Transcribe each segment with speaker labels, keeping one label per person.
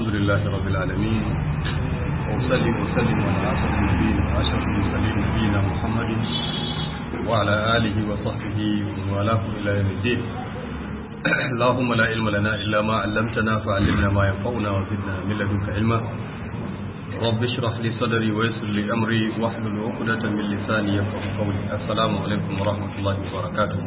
Speaker 1: الحمد لله رب العالمين وأسلم وسلم على أسعد النبيين وأشرف المرسلين نبينا محمد وعلى آله وصحبه ومن والاه إلى يوم الدين اللهم لا علم لنا إلا ما علمتنا فعلمنا ما ينفعنا وزدنا من لدنك علما رب اشرح لي صدري ويسر لي أمري واحلل عقدة من لساني يفقه قولي السلام عليكم ورحمة الله وبركاته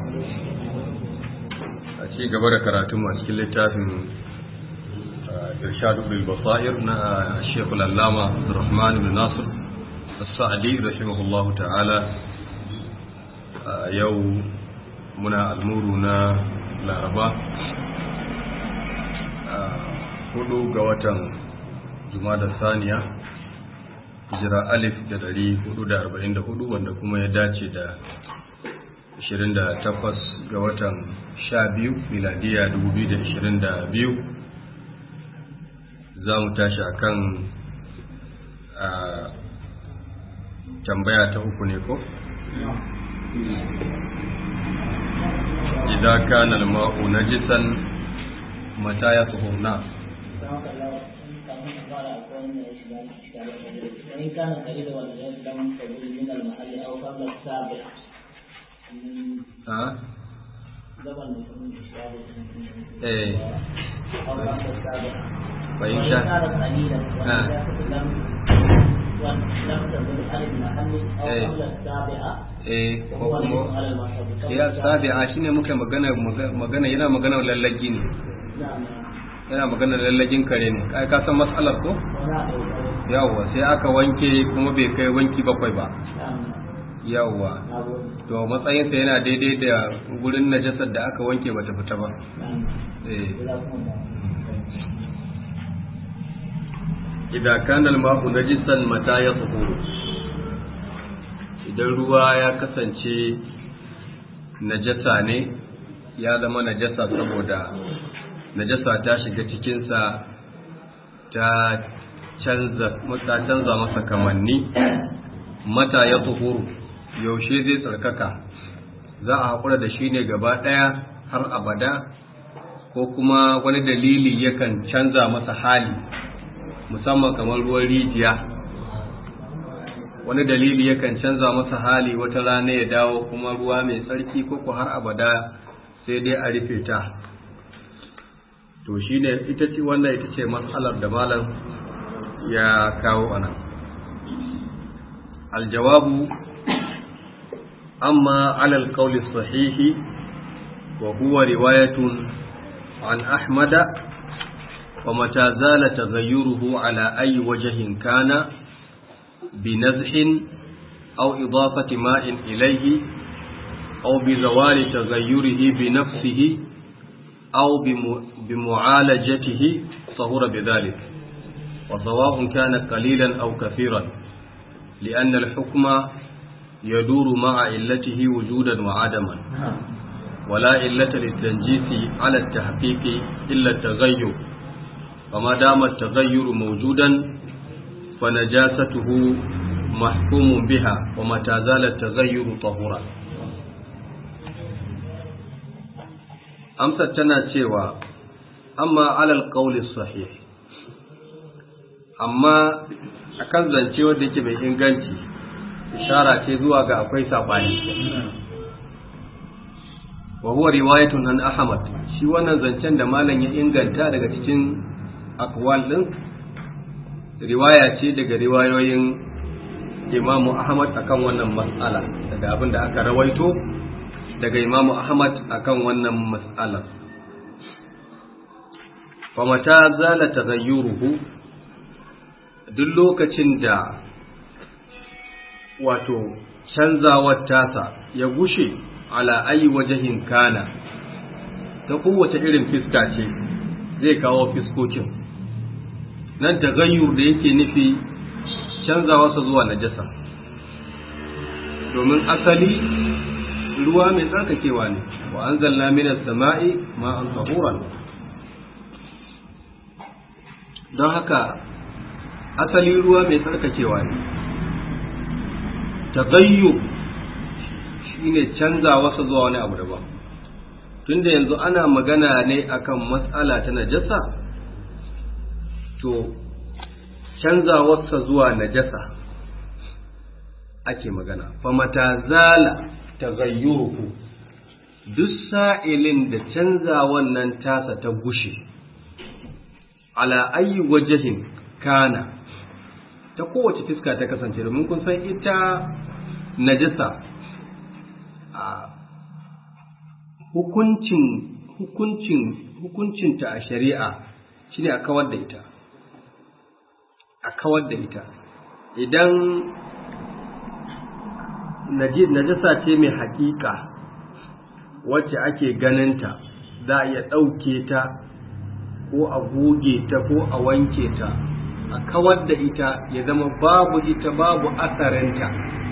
Speaker 1: أشي قبل كراتم أشكي لتافن إرشاد بالبصائر الشيخ العلامة عبد الرحمن بن ناصر السعدي رحمه الله تعالى يوم منا المورنا laraba hudu ga watan jumada saniya jira alif da dari hudu da arba'in da hudu wanda kuma ya dace da ashirin da takwas ga watan sha biyu miladiya dubu biyu da ashirin da biyu za mu tashi a kan tambaya ta uku ne ko? إذا كان الماء نجسا متى يطهر نعم
Speaker 2: وإن كان قريبا ولم تزل من المحل أو قبل السابع
Speaker 1: ها
Speaker 2: زمن من إشكال
Speaker 1: إيه
Speaker 2: أو قبل السابع
Speaker 1: فإن
Speaker 2: وإن
Speaker 1: شاء
Speaker 2: كانت قليلا
Speaker 1: آه.
Speaker 2: ونجاسة لم لم تزل عن المحل أو
Speaker 1: إيه.
Speaker 2: قبل السابعة
Speaker 1: eh ko
Speaker 2: وهو الاسم
Speaker 1: kuma
Speaker 2: على المشهور
Speaker 1: ya sabi'a shine muka magana magana yana magana lallagi ne
Speaker 2: نعم
Speaker 1: yana magana lallagin kare ne kai ka san matsalar ko
Speaker 2: ونعم
Speaker 1: yawwa sai aka wanke kuma bai kai wanki bakwai ba
Speaker 2: نعم
Speaker 1: yawwa
Speaker 2: نعم
Speaker 1: to matsayinsa yana daidai da gurin najasar da aka wanke bata fita ba
Speaker 2: نعم
Speaker 1: eh
Speaker 2: جزاكم الله
Speaker 1: idan kana al-ma'u najisan mata ya tsuhuru idan ruwa ya kasance najasa ne ya zama najasa saboda najasa ta shiga cikinsa ta canza ta canza masa kamanni mata ya tsuhuru yaushe zai tsarkaka za a haƙura da shi ne gaba ɗaya har abada ko kuma wani dalili yakan canza masa hali musamman kamar ruwan rijiya wani dalili yakan canza masa hali wata rana ya dawo kuma ruwa mai tsarki ko ko har abada sai dai a rufe ta to shine ita ce wannan ita ce matsalar da malam ya kawo ana aljawabu amma alal qawli sahihi wa huwa riwayatun an ahmada ومتى زال تغيره على أي وجه كان بنزح أو إضافة ماء إليه أو بزوال تغيره بنفسه أو بم- بمعالجته صهر بذلك وسواء كان قليلا أو كثيرا لأن الحكم يدور مع علته وجودا وعدما ولا علة للتنجيس على التحقيق إلا التغير فما دام التغير موجودا فنجاسته محكوم بها ومتى زال التغير طهورا amsar tana cewa amma alal qawli sahih amma akan zance wanda yake mai inganci ishara ce zuwa ga akwai sabani wa huwa riwayatun an ahmad shi wannan zancen da malam ya inganta daga cikin akwal din riwaya ce daga riwayoyin imamu ahmad akan wannan mas'ala daga abin da aka rawaito daga imamu ahmad akan wannan mas'ala famata zala taghayyuruhu duk lokacin da wato canzawar tasa ya gushe ala ayi wajahin kana ta kowace irin fiska ce zai kawo fiskokin nan tagayyur da yake nufi canzawarsa zuwa najasa domin asali ruwa mai tsarkakewa ne wa anzalna minas sama'i ma'an tahuran don haka asali ruwa mai tsarkakewa ne tagayyur shine canzawarsa zuwa wani abu daban tunda yanzu ana magana ne akan matsala ta najasa to canzawarsa zuwa najasa ake magana fa mata zala taghayyuruhu duk sa'ilin da canza wannan tasa ta gushe ala ayi wajahin kana ta kowace fiska ta kasance domin kun san ita najasa a hukuncin hukuncin hukuncinta a shari'a shine a kawar da ita a kawar da ita idan najasa ce mai hakika wacce ake ganinta za a iya ɗauke ta ko a goge ta ko a wanke ta a kawar da ita ya zama babu ita babu asarinta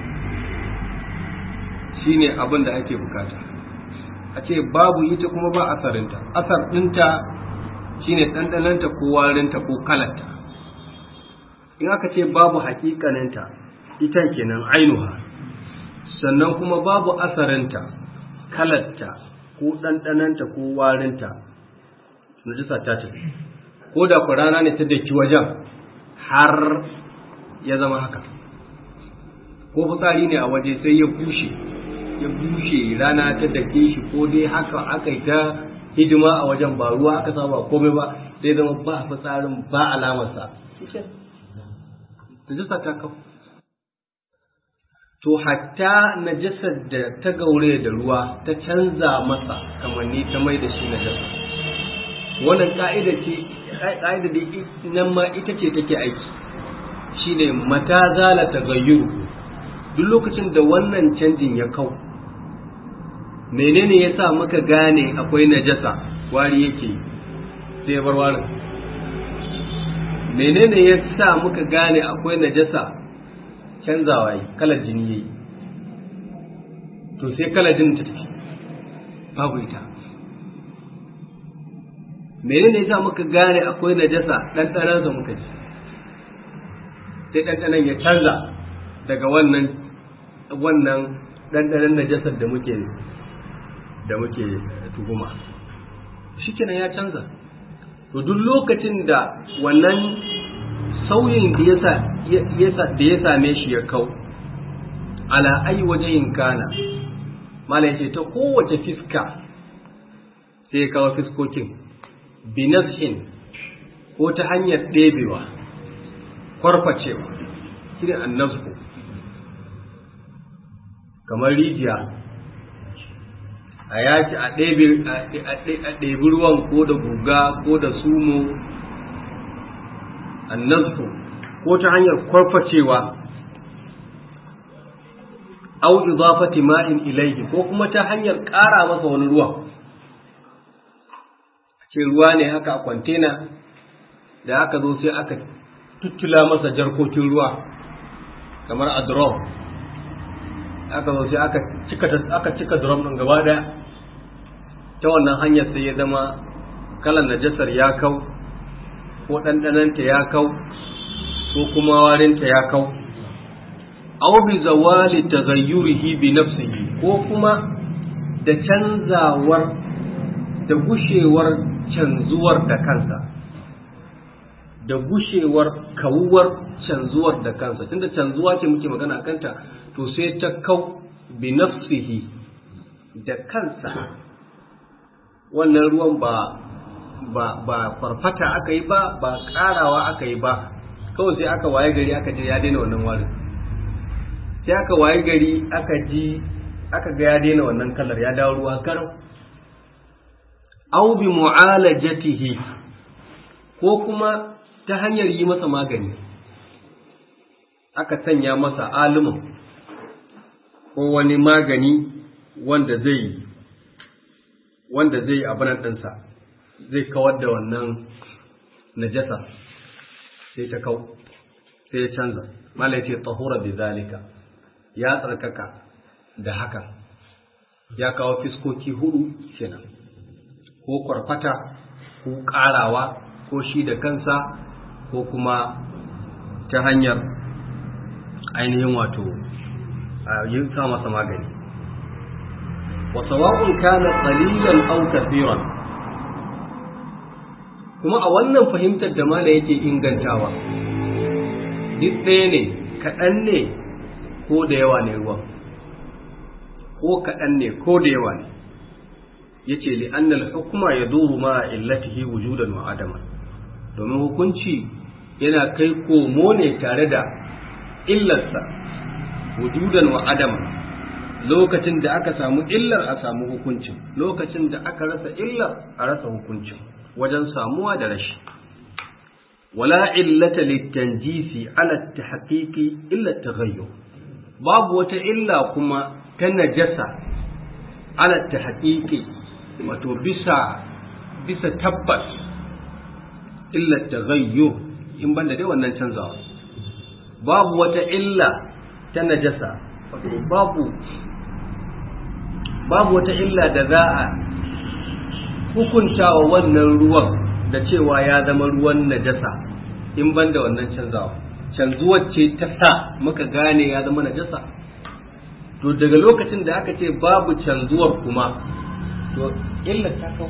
Speaker 1: shine abin da ake bukata a ce babu ita kuma ba asarinta asar ɗinta shine ɗanɗananta ko warinta ko kalanta in aka ce babu hakikaninta ita kenan ainuha sannan kuma babu asarinta kalarta ko ɗanɗananta ko warinta najisa ta ce ko da ku rana ne ta daki wajen har ya zama haka ko fitsari ne a waje sai ya bushe ya bushe rana ta dake shi ko dai haka aka yi ta hidima a wajen ba ruwa aka saba komai ba sai zama ba fitsarin ba alamarsa najasa ta kawo to hatta najasar da ta gaure da ruwa ta canza masa kamanni ta mai da shi najasa wannan ka'ida ce ka'ida da nan ma ita ce take aiki shine mata zala tagayyuru duk lokacin da wannan canjin ya kau menene yasa muka gane akwai najasa wari yake sai ya bar warin menene yasa muka gane akwai najasa canzawa yi kalar jini yayi to sai kalar jinin ta tafi babu ita menene yasa muka gane akwai najasa ɗanɗanon sa muka ji sai ɗanɗanon ya canza daga wannan wannan ɗanɗanon najasar da muke da muke tuhuma shikenan ya canza to duk lokacin da wannan sauyin da da ya same shi ya kau ala ai wajen kana mala ce ta kowace fiska sai ya kawo fiskokin binafsin ko ta hanyar ɗebewa kwarfacewa shine annasku kamar rijiya a yaki a ɗebi ruwan ko da guga ko da sumo annasku ko ta hanyar kwarfacewa au idafati ma'in ilaihi ko kuma ta hanyar ƙara masa wani ruwa ce ruwa ne haka a kwantena da aka zo sai aka tuttula masa jarkokin ruwa kamar a drum aka zo sai aka cika aka cika drum din gaba daya ta wannan hanyar sai ya zama kalan najasar ya kau ko ɗanɗananta ya kau ko kuma warinta ya kau aw bi zawali taghayyurihi bi nafsihi ko kuma da canzawar da gushewar canzuwar da kansa da gushewar kawuwar canzuwar da kansa tunda canzuwa ce muke magana kanta to sai ta kau bi nafsihi da kansa wannan ruwan ba ba ba farfata aka yi ba ba karawa aka yi ba kawai sai aka waye gari aka je ya daina wannan warin sai aka waye gari aka ji aka ga ya daina wannan kalar ya dawo ruwa garau aw bi mu'alajatihi ko kuma ta hanyar yi masa magani aka sanya masa alimin ko wani magani wanda zai wanda zai abinan ɗinsa zai kawar da wannan najasa sai ta kau sai ya canza malai ce tahura bi zalika ya tsarkaka da haka ya kawo fiskoki hudu kenan ko kwarfata ko ƙarawa ko shi da kansa ko kuma ta hanyar ainihin wato yin sa masa magani wa sawa'un kana qalilan aw kathiran kuma a wannan fahimtar da mala yake ingantawa duk ɗaya ne kaɗan ne ko da yawa ne ruwan ko kaɗan ne ko da yawa ne ya ce li'annal hukuma ya duru ma illatihi wujudan wa adama domin hukunci yana kai komo ne tare da illarsa wujudan wa adama lokacin da aka samu illar a samu hukuncin lokacin da aka rasa illar a rasa hukuncin wajen samuwa da rashi wala illata litanjisi ala tahqiqi illa taghayyur babu wata illa kuma ta najasa ala tahqiqi wato bisa bisa tabbas illa taghayyur in banda dai wannan canzawa babu wata illa ta najasa wato babu babu wata illa da za a hukuntawa wannan ruwan da cewa ya zama ruwan najasa in ban da wannan canzawa canzuwar ce ta sa muka gane ya zama najasa to daga lokacin da aka ce babu canzuwar kuma to illa ta kawo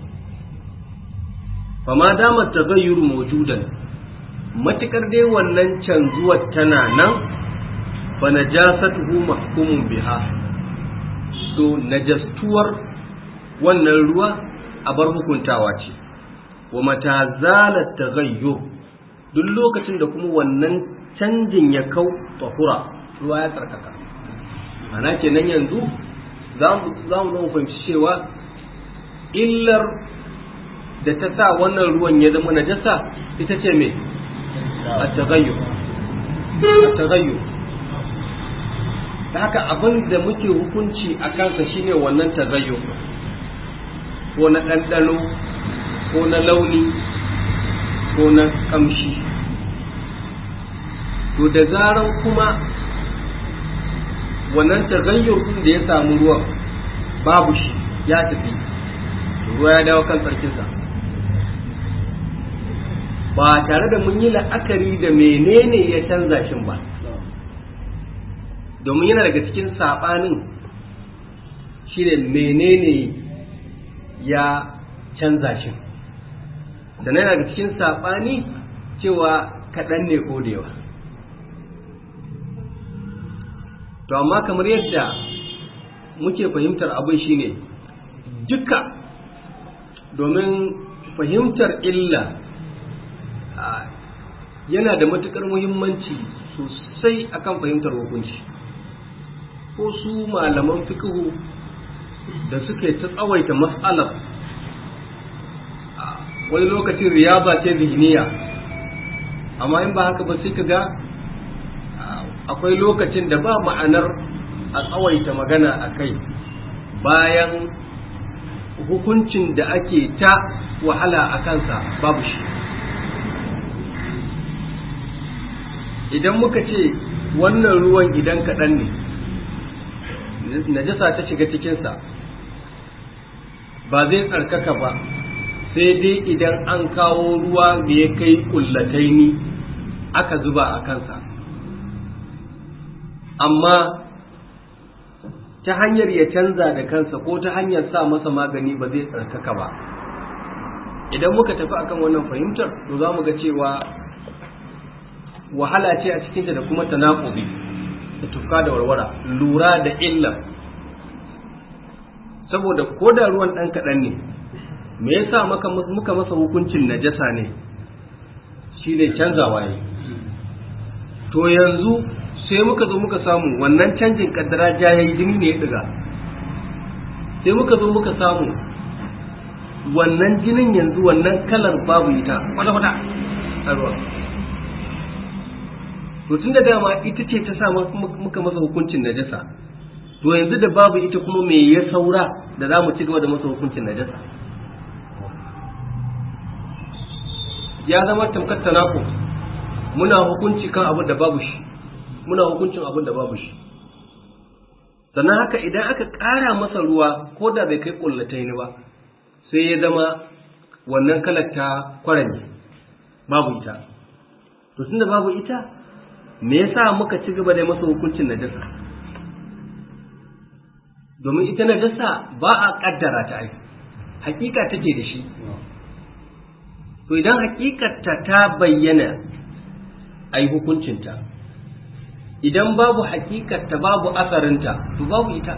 Speaker 1: fama damar tagayyuru mawjudan matukar dai wannan canzuwar tana nan fa najasatuhu mahkumun biha to najastuwar wannan ruwa a bar hukuntawa ce wa mata zalat taghayyur duk lokacin da kuma wannan canjin ya kau tahura ruwa ya tsarkaka ana kenan yanzu za mu zama fahimci cewa illar da ta sa wannan ruwan ya zama najasa ita ce me a tagayyur a tagayyur da haka abin da muke hukunci a kansa shine wannan tagayyur ko na ɗanɗano ko na launi ko na ƙamshi to da zaran kuma wannan tagayyur ɗin da ya samu ruwan babu shi ya tafi ruwa ya dawo kan tsarkinsa ba tare da mun yi la'akari da menene ya canza shin ba domin yana daga cikin saɓanin shine menene ya canza shi da na daga cikin saɓani cewa kaɗan ne ko da yawa to amma kamar yadda muke fahimtar abin shine duka domin fahimtar illa yana da matuƙar muhimmanci sosai akan fahimtar hukunci ko su malaman fikihu da suke ta tsawaita matsalar wani lokacin riyaba ce zihniya amma in ba haka ba sai ka ga akwai lokacin da ba ma'anar a tsawaita magana a kai bayan hukuncin da ake ta wahala a kansa babu shi idan muka ce wannan ruwan idan kaɗan ne najasa ta shiga cikinsa ba zai tsarkaka ba sai dai idan an kawo ruwa da ya kai kullatai ni aka zuba a kansa amma ta hanyar ya canza da kansa ko ta hanyar sa masa magani ba zai tsarkaka ba idan muka tafi akan wannan fahimtar to za mu ga cewa wahala ce a cikinta da kuma tanakubi da tufka da warwara lura da illa saboda ko da ruwan ɗan kaɗan ne me yasa muka masa hukuncin najasa ne shi ne canzawa ne to yanzu sai muka zo muka samu wannan canjin kaddara jayayi jini ne ya ɗiga sai muka zo muka samu wannan jinin yanzu wannan kalar babu ita kwata-kwata a ruwa to tun da dama ita ce ta sa muka masa hukuncin najasa to yanzu da babu ita kuma me ya saura da za mu ci gaba da masa hukuncin najasa ya zama tamkar tanako muna hukunci kan abin da babu shi muna hukuncin abin da babu shi sannan haka idan aka ƙara masa ruwa ko da bai kai ƙullatai ni ba sai ya zama wannan kalar ta kwaranye babu ita to tunda babu ita me yasa muka ci gaba da masa hukuncin najasa domin ita najasa ba a kaddara ta ai hakika take da shi to idan hakikarta ta bayyana a yi hukuncinta idan babu hakikarta babu asarinta to babu ita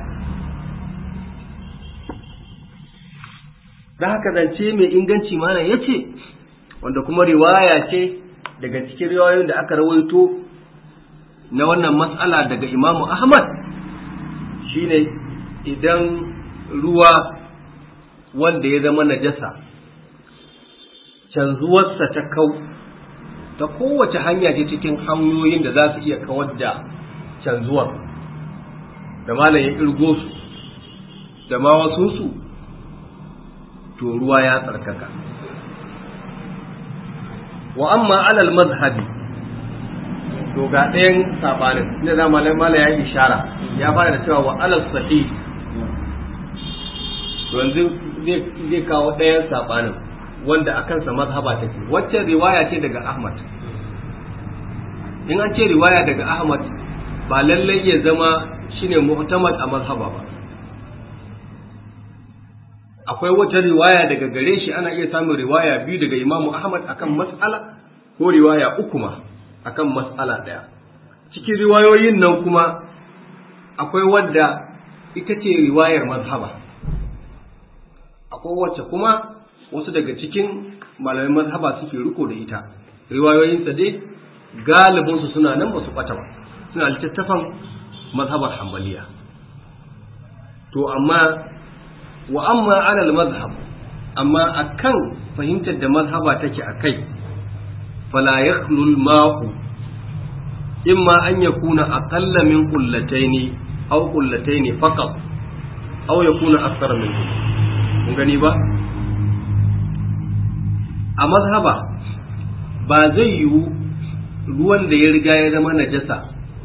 Speaker 1: da haka zance mai inganci mana ya ce wanda kuma riwaya ce daga cikin riwayoyin da aka rawaito na wannan matsala daga imamu ahmad shine idan ruwa wanda ya zama najasa canzuwarsa ta kau ta kowace hanya ce cikin hanyoyin da za su iya kawar da canzuwar da malam ya kirgo su da ma wasu su to ruwa ya tsarkaka wa amma alal mazhabi to ga ɗayan sabanin inda za mala ya yi ishara ya fara da cewa wa alal sahih to yanzu zai kawo ɗayan sabanin wanda a kansa mazhaba take wacce riwaya ce daga Ahmad in an ce riwaya daga Ahmad ba lallai ya zama shine mu'tamad a mazhaba ba akwai wata riwaya daga gare shi ana iya samun riwaya biyu daga Imam Ahmad akan mas'ala ko riwaya uku ma akan mas'ala ɗaya cikin riwayoyin nan kuma akwai wadda ita ce riwayar mazhaba akwai wacce kuma wasu daga cikin malamin mazhaba suke riko da ita riwayoyinsa dai galibinsu suna nan ba su ɓata ba suna littattafan mazhabar hambaliya to amma wa amma alal mazhab amma akan fahimtar da mazhaba take a kai fala yakhlul ma'u imma an yakuna aqalla min qullataini aw qullataini faqat aw yakuna akthar min kun gani ba a mazhaba ba zai yiwu ruwan da ya riga ya zama najasa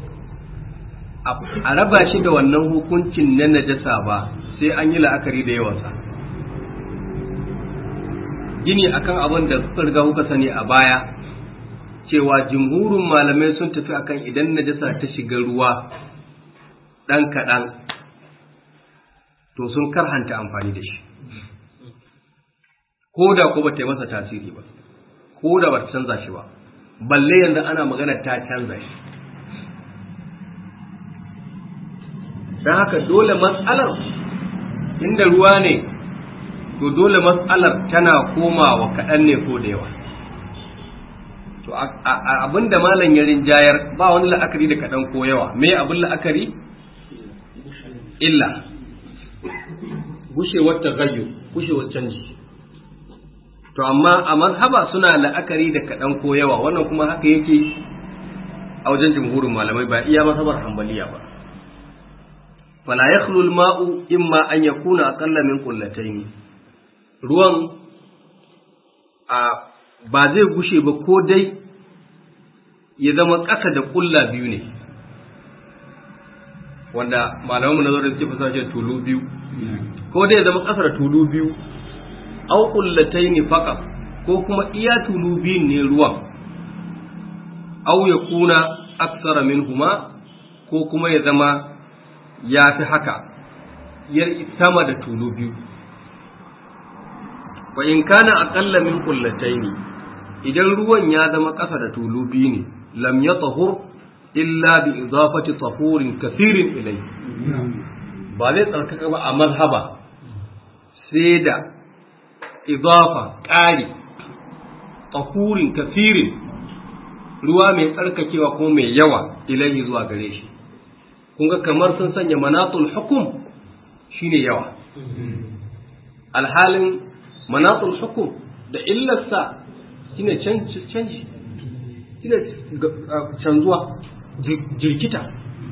Speaker 1: a raba shi da wannan hukuncin na najasa ba sai an yi la'akari da yawansa gini akan abin da suka riga kuka sani a baya cewa jimhurin malamai sun tafi akan idan najasa ta shiga ruwa ɗan kaɗan to sun karhanta amfani da shi ko da ko ba ta yi masa tasiri ba ko da ba ta canza shi ba balle yanzu ana magana ta canza shi don haka dole matsalar inda ruwa ne to dole matsalar tana komawa kaɗan ne ko da yawa to abin da malam ya rinjayar ba wani la'akari da kaɗan ko yawa me abin la'akari illa gushewar tagayyu gushewar canji to amma a mazhaba suna la'akari da kaɗan ko yawa wannan kuma haka yake a wajen jumhurin malamai ba iya mazhabar hambaliya ba fala yakhlu al-ma'u imma an yakuna aqalla min qullatayn ruwan a ba zai gushe ba ko dai ya zama ƙasa da ƙulla biyu ne wanda malamanmu na zo da suke fasara shi tulu biyu ko dai ya zama ƙasa da tulu biyu au qullatayn faqat ko kuma iya tulu biyun ne ruwan au ya kuna aksara minhuma ko kuma ya zama ya fi haka ya sama da tulu biyu fa in kana aqalla min qullataini idan ruwan ya zama ƙasa da tulu biyu ne lam yatahur illa bi idafati tahurin kathirin ilai ba zai tsarkaka ba a mazhaba sai da idafa ƙari tahurin kathirin ruwa mai tsarkakewa ko mai yawa ilai zuwa gare shi kun ga kamar sun sanya manatul hukum shine yawa alhalin manatul hukum da illarsa shine canji shine canzuwa jirkita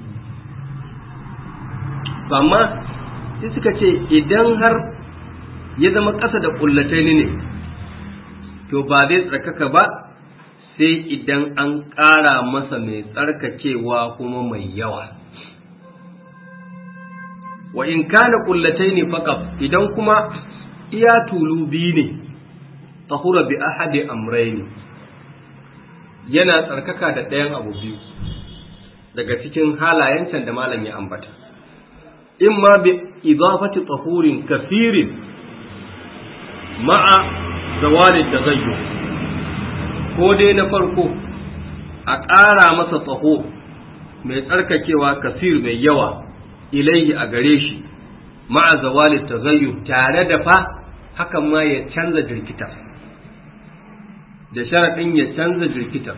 Speaker 1: amma sai suka ce idan har ya zama ƙasa da ƙullatai ne to ba zai tsarkaka ba sai idan an ƙara masa mai tsarkakewa kuma mai yawa wa in kana kullatai ne faqat idan kuma iya tulu biyu ne tahura bi ahadi amrayni yana tsarkaka da ɗayan abu biyu daga cikin halayen can da malam ya ambata imma bi idafati tahurin kafirin ma'a zawali tagayyur ko dai na farko a ƙara masa tsaho mai tsarkakewa kasir mai yawa ilaihi a gare shi ma'a zawali taghayyur tare da fa hakan ma ya canza jirkitar da sharaɗin ya canza jirkitar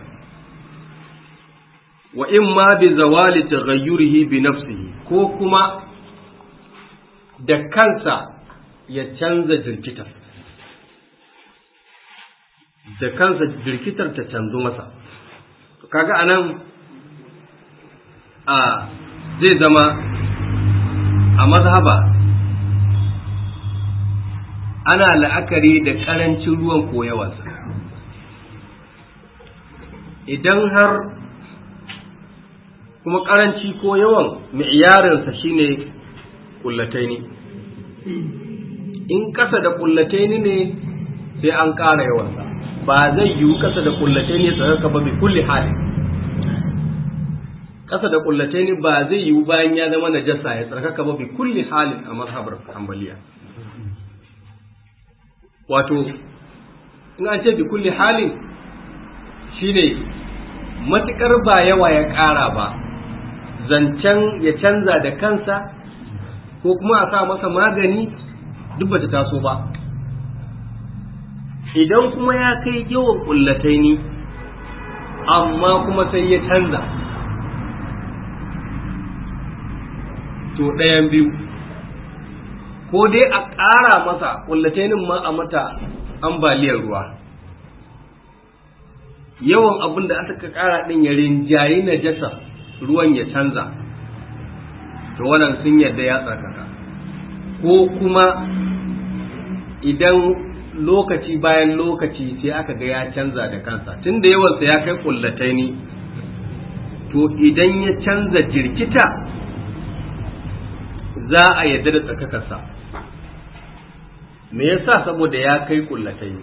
Speaker 1: wa in ma bi zawali taghayyurihi bi nafsihi ko kuma da kansa ya canza jirkitar da kansa jirkitar ta canzo masa kaga anan a zai zama a mazhaba ana la'akari da ƙarancin ruwan koyawarsa idan har kuma ƙaranci ko yawan mi'iyarinsa shine kullataini in ƙasa da kullataini ne sai an ƙara yawansa ba zai yiwu ƙasa da kullataini tsaraka ba bi kulli halin ƙasa da kullataini ba zai yiwu bayan ya zama najasa ya tsarkaka ba bi kulli halin a mazhabar hanbaliya wato in an ce bi kulli halin shine matukar ba yawa ya ƙara ba zancen ya canza da kansa ko kuma a sa masa magani duk bata taso ba idan kuma ya kai yawan kullatai ni amma kuma sai ya canza to ɗayan biyu ko dai a ƙara masa kullatainin ma a mata ambaliyar ruwa yawan abin da aka ƙara ɗin ya rinjayi najasa ruwan ya canza to wannan sun yadda ya tsarkaka ko kuma idan lokaci bayan lokaci sai aka ga ya canza da kansa tun da yawansa ya kai kullatai ni to idan ya canza jirkita za a yadda da tsarkakarsa me yasa saboda ya kai kullatai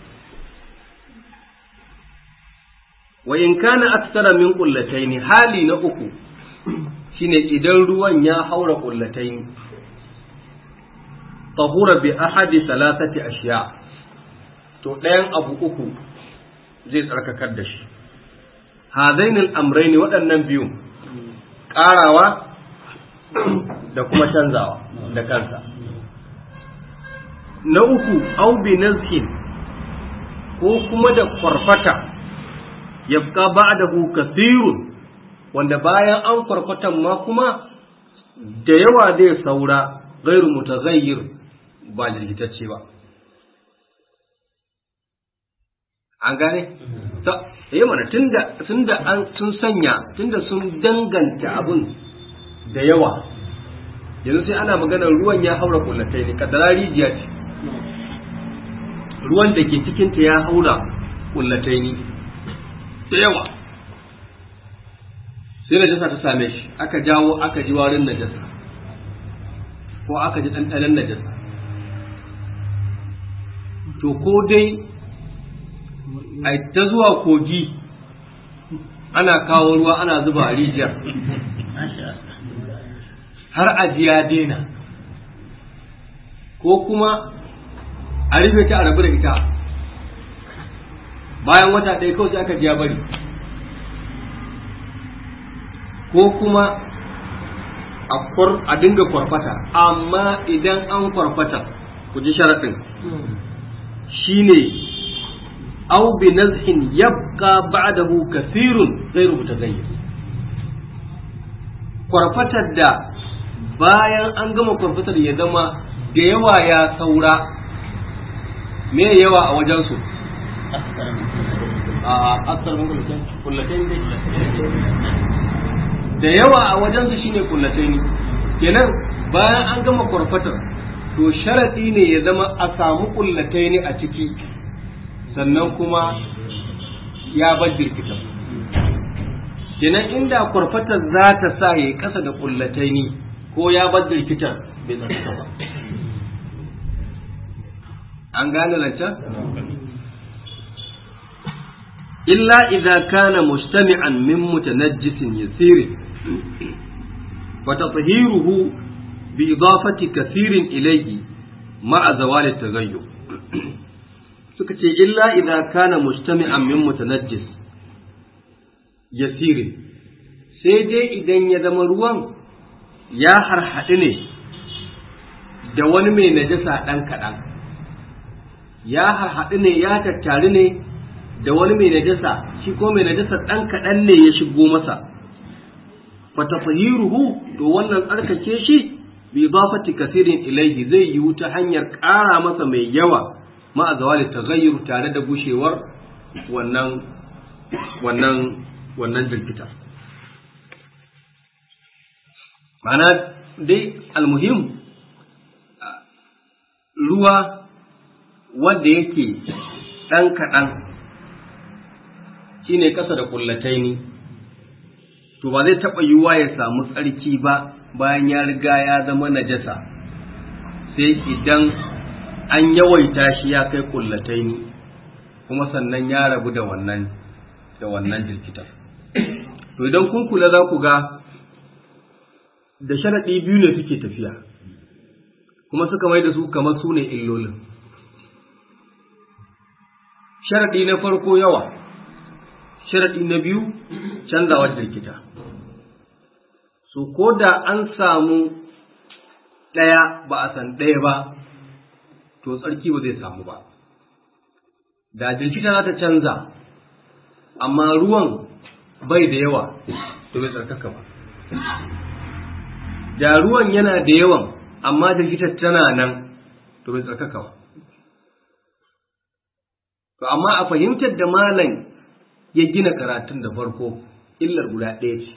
Speaker 1: wa in kana aksara min kullataini hali na uku shine idan ruwan ya haura kullataini tahura bi ahadi salasati ashiya to ɗayan abu uku zai tsarkakar da shi hadainul amraini waɗannan biyu ƙarawa da kuma canzawa da kansa na uku au bi nazhin ko kuma da kwarfata yabqa ba'dahu kathirun wanda bayan an farfatan ma kuma da yawa zai saura gairu mutaghayyir ba jirgitacce ba an gane ta yi mana tunda tunda an sun sanya tunda sun danganta abun da yawa yanzu sai ana maganar ruwan ya haura kullatai ne kadara rijiya ce ruwan da ke cikinta ya haura kullatai ne da yawa sai najasa ta same shi aka jawo aka ji warin najasa ko aka ji ɗanɗanen najasa to ko dai a ta zuwa kogi ana kawo ruwa ana zuba a rijiyar har ajiya daina ko kuma a rufe ta a rabu da ita bayan wata ɗaya kawai sai aka ji ya bari ko kuma a dinga kwarfata amma idan an kwarfata ku ji sharaɗin shine au bi nazhin yabqa ba'dahu kathirun ghayru mutaghayyir kwarfatar da bayan an gama kwarfatar ya zama da yawa ya saura me yawa a wajensu a aksar mun kullatai ne da yawa a wajensu shine kullatai ne kenan bayan an gama kwarfatar to sharadi ne ya zama a samu kullatai ne a ciki sannan kuma ya bar jirkitan kenan inda kwarfatar za ta sa ya kasa da kullatai ne ko ya bar jirkitan bai zarta ba an gane lancan illa idza kana mustami'an min mutanajjisin yasir fa tathiruhu bi idafati kathirin ilayhi ma'a zawal at-taghayyur suka ce illa idan kana mujtami'an min mutanajjis yasirin sai dai idan ya zama ruwan ya harhaɗu ne da wani mai najasa ɗan kaɗan ya harhaɗu ne ya tattari ne da wani mai najasa shi ko mai najasa ɗan kaɗan ne ya shigo masa fatafahiruhu to wannan tsarkake shi bi idafati kasirin ilaihi zai yiwu ta hanyar ƙara masa mai yawa ma'a zawali taghayyur tare da gushewar wannan wannan wannan jirkitar ma'ana dai almuhim ruwa wanda yake ɗan kaɗan shine ƙasa da ƙullataini to ba zai taɓa yiwuwa ya samu tsarki ba bayan ya riga ya zama najasa sai idan an yawaita shi ya kai ƙullataini kuma sannan ya rabu da wannan da wannan jirkitar to idan kun kula za ku ga da sharaɗi biyu ne suke tafiya kuma suka mai da su kamar su ne illolin sharaɗi na farko yawa sharaɗi na biyu canzawar jirkita so ko da an samu ɗaya ba a san ɗaya ba to tsarki ba zai samu ba da jirkita za ta canza amma ruwan bai da yawa to bai tsarkaka ba da ruwan yana da yawan amma jirgitar tana nan to bai tsarkaka ba to amma a fahimtar da malam ya gina karatun da farko illar guda ɗaya ce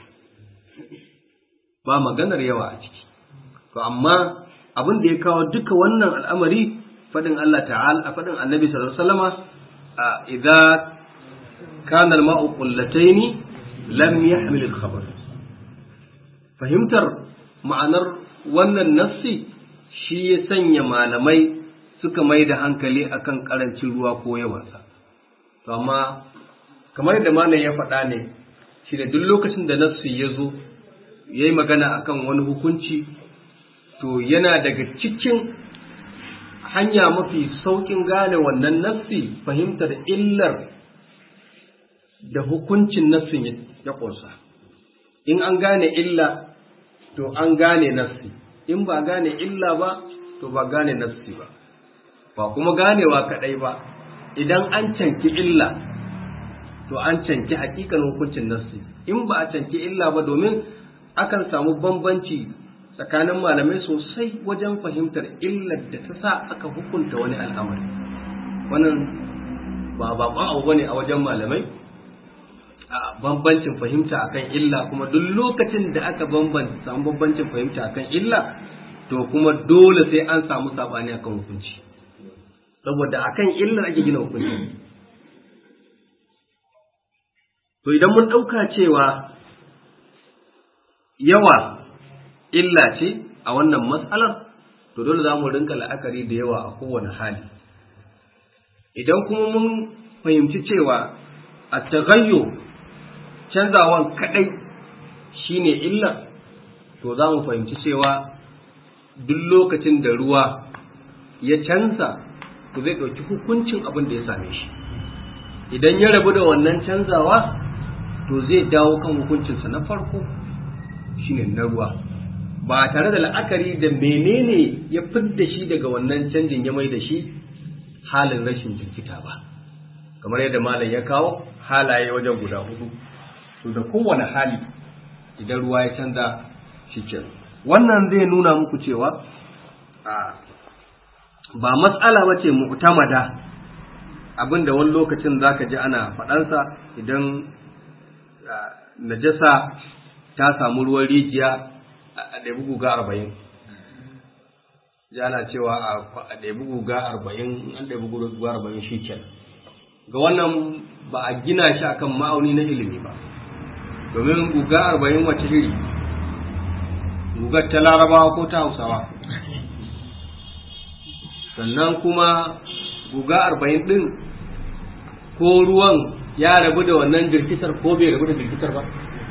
Speaker 1: ba maganar yawa a ciki to amma abin da ya kawo duka wannan al'amari faɗin Allah ta'ala a faɗin annabi sallallahu alaihi wasallama idza kana al-ma'u qullataini lam yahmil al-khabar fahimtar ma'anar wannan nassi shi ya sanya malamai suka mai da hankali akan karancin ruwa ko yawansa to amma kamar da malam ya faɗa ne shi da duk lokacin da nassi ya zo ya yi magana akan wani hukunci to yana daga cikin hanya mafi sauƙin gane wannan nassi fahimtar illar da hukuncin nassin ya ƙunsa in an gane illa to an gane nassi in ba gane illa ba to ba gane nassi ba ba kuma ganewa kaɗai ba idan an canki illa to an canki hakikan hukuncin nassi in ba a canki illa ba domin akan samu bambanci tsakanin malamai sosai wajen fahimtar illar da ta sa aka hukunta wani al'amari wannan ba baƙon abu bane a wajen malamai a bambancin fahimta akan illa kuma duk lokacin da aka bambanta samu bambancin fahimta akan illa to kuma dole sai an samu sabani akan hukunci saboda akan illar ake gina hukunci to idan mun ɗauka cewa yawa illa ce a wannan matsalar to dole za mu rinka la'akari da yawa a kowane hali idan kuma mun fahimci cewa a tagayyo canzawan kaɗai shine illar to za mu fahimci cewa duk lokacin da ruwa ya canza to zai ɗauki hukuncin abin da ya same shi idan ya rabu da wannan canzawa to zai dawo kan hukuncinsa na farko shine na ruwa ba tare da la'akari da menene ya fidda shi daga wannan canjin ya mai da shi halin rashin jirkita ba kamar yadda malam ya kawo halaye wajen guda hudu to da kowane hali idan ruwa ya canza shi wannan zai nuna muku cewa ba matsala ba ce mu'tamada abinda wani lokacin zaka ji ana faɗansa idan najasa ta samu ruwan rijiya a ɗabi guga arba'in yana cewa a ɗabi guga arba'in an ɗabi guga arba'in shi ke ga wannan ba a gina shi akan ma'auni na ilimi ba domin guga arba'in wace iri gugar ta larabawa ko ta hausawa sannan kuma guga arba'in ɗin ko ruwan ya rabu da wannan jirkitar ko bai rabu da jirkitar ba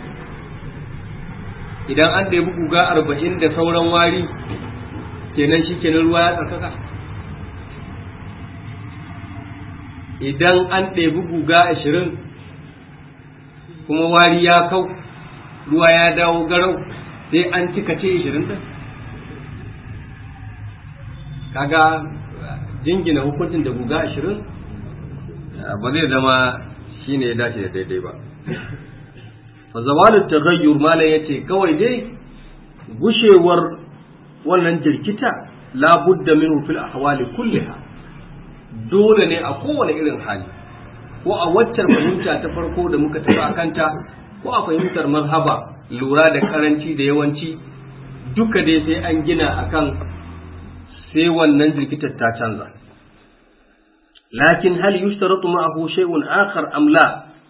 Speaker 1: idan an ɗebi guga arba'in da sauran wari kenan shi kenan ruwa ya tsarkaka idan an ɗebi guga ashirin kuma wari ya kau ruwa ya dawo garau sai an cika ce ashirin ɗin kaga jingina hukuncin da guga ashirin ba zai zama shi ne ya dace da daidai ba fa zawalin taghayyur malam yace kawai dai gushewar wannan jirkita labudda minhu fil ahwali kulliha dole ne a kowane irin hali ko a waccar fahimta ta farko da muka tafi a kanta ko a fahimtar mazhaba lura da karanci da yawanci duka dai sai an gina akan sai wannan jirkitar ta canza lakin hal yushtaratu ma'ahu shay'un akhar am la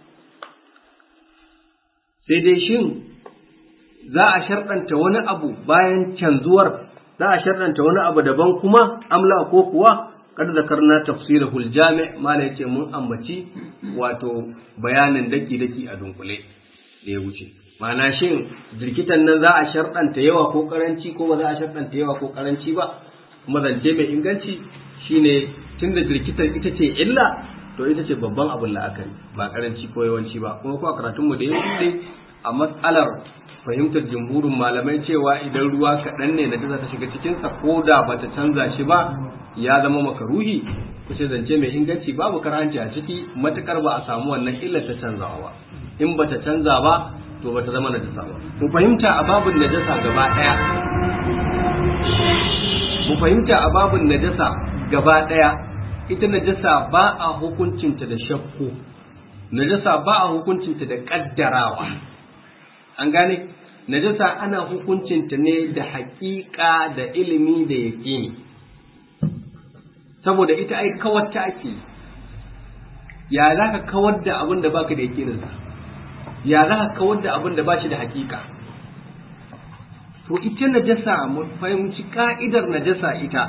Speaker 1: sai dai shin za a sharɗanta wani abu bayan canzuwar za a sharɗanta wani abu daban kuma amla ko kuwa kada zakarna tafsirahu aljami' mala yace mun ambaci wato bayanin daki daki a dunkule da ya wuce ma'ana shin jirkitan nan za a sharɗanta yawa ko karanci ko ba za a sharɗanta yawa ko karanci ba kuma zance mai inganci shine tunda jirkitan ita ce illa to ita ce babban abin la'akari ba karanci ko yawanci ba kuma ko a karatunmu da ya wuce a matsalar fahimtar jumhurin malamai cewa idan ruwa kaɗan ne na ta shiga cikinsa ko da ba ta canza shi ba ya zama makaruhi kuce zance mai inganci babu karhanci a ciki matukar ba a samu wannan illar ta canzawa ba in ba ta canza ba to ba ta zama najasa ba mu fahimta a babin najasa gaba ɗaya mu fahimta a babin najasa gaba ɗaya ita najasa ba a hukuncinta da shakku najasa ba a hukuncinta da ƙaddarawa an gane najasa ana hukuncinta ne da haƙiƙa da ilimi da yaƙini saboda ita ai kawar ta ake ya za ka kawar da abin da baka da yaƙininsa ya za ka kawar da abin da ba shi da haƙiƙa to ita najasa mu fahimci ka'idar najasa ita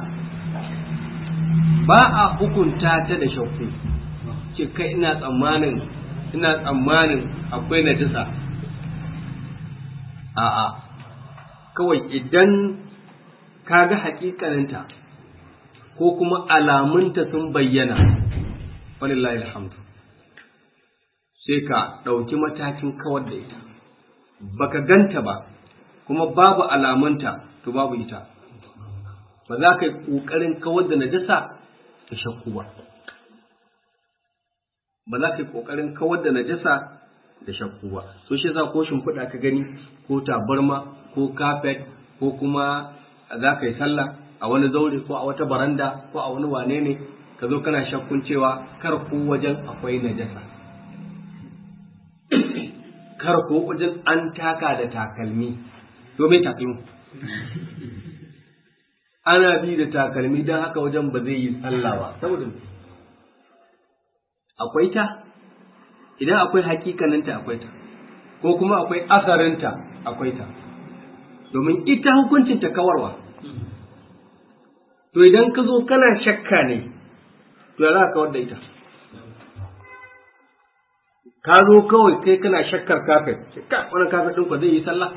Speaker 1: ba a hukunta ta da shakku ce kai ina tsammanin ina tsammanin akwai najasa a'a kawai idan ka ga hakikaninta ko kuma alamunta sun bayyana walillahi alhamdu sai ka ɗauki matakin kawar da ita baka ganta ba kuma babu alamunta to babu ita ba za ka yi ƙoƙarin kawar da najasa da shakku ba ba za ka yi ƙoƙarin kawar da najasa da shakku ba so shi za ko shimfiɗa ka gani ko tabarma ko kafet ko kuma za ka yi sallah a wani zaure ko a wata baranda ko a wani wane ne ka zo kana shakkun cewa kar ko wajen akwai najasa kar ko wajen an taka da takalmi domin takalmi ana bi da takalmi don haka wajen ba zai yi sallah ba saboda akwai ta idan akwai hakikaninta akwai ta ko kuma akwai asarinta akwai ta domin ita hukuncinta kawarwa to idan ka zo kana shakka ne to ya za ka kawar da ita ka zo kawai kai kana shakkar kafet ka wani kafet ɗin zai yi sallah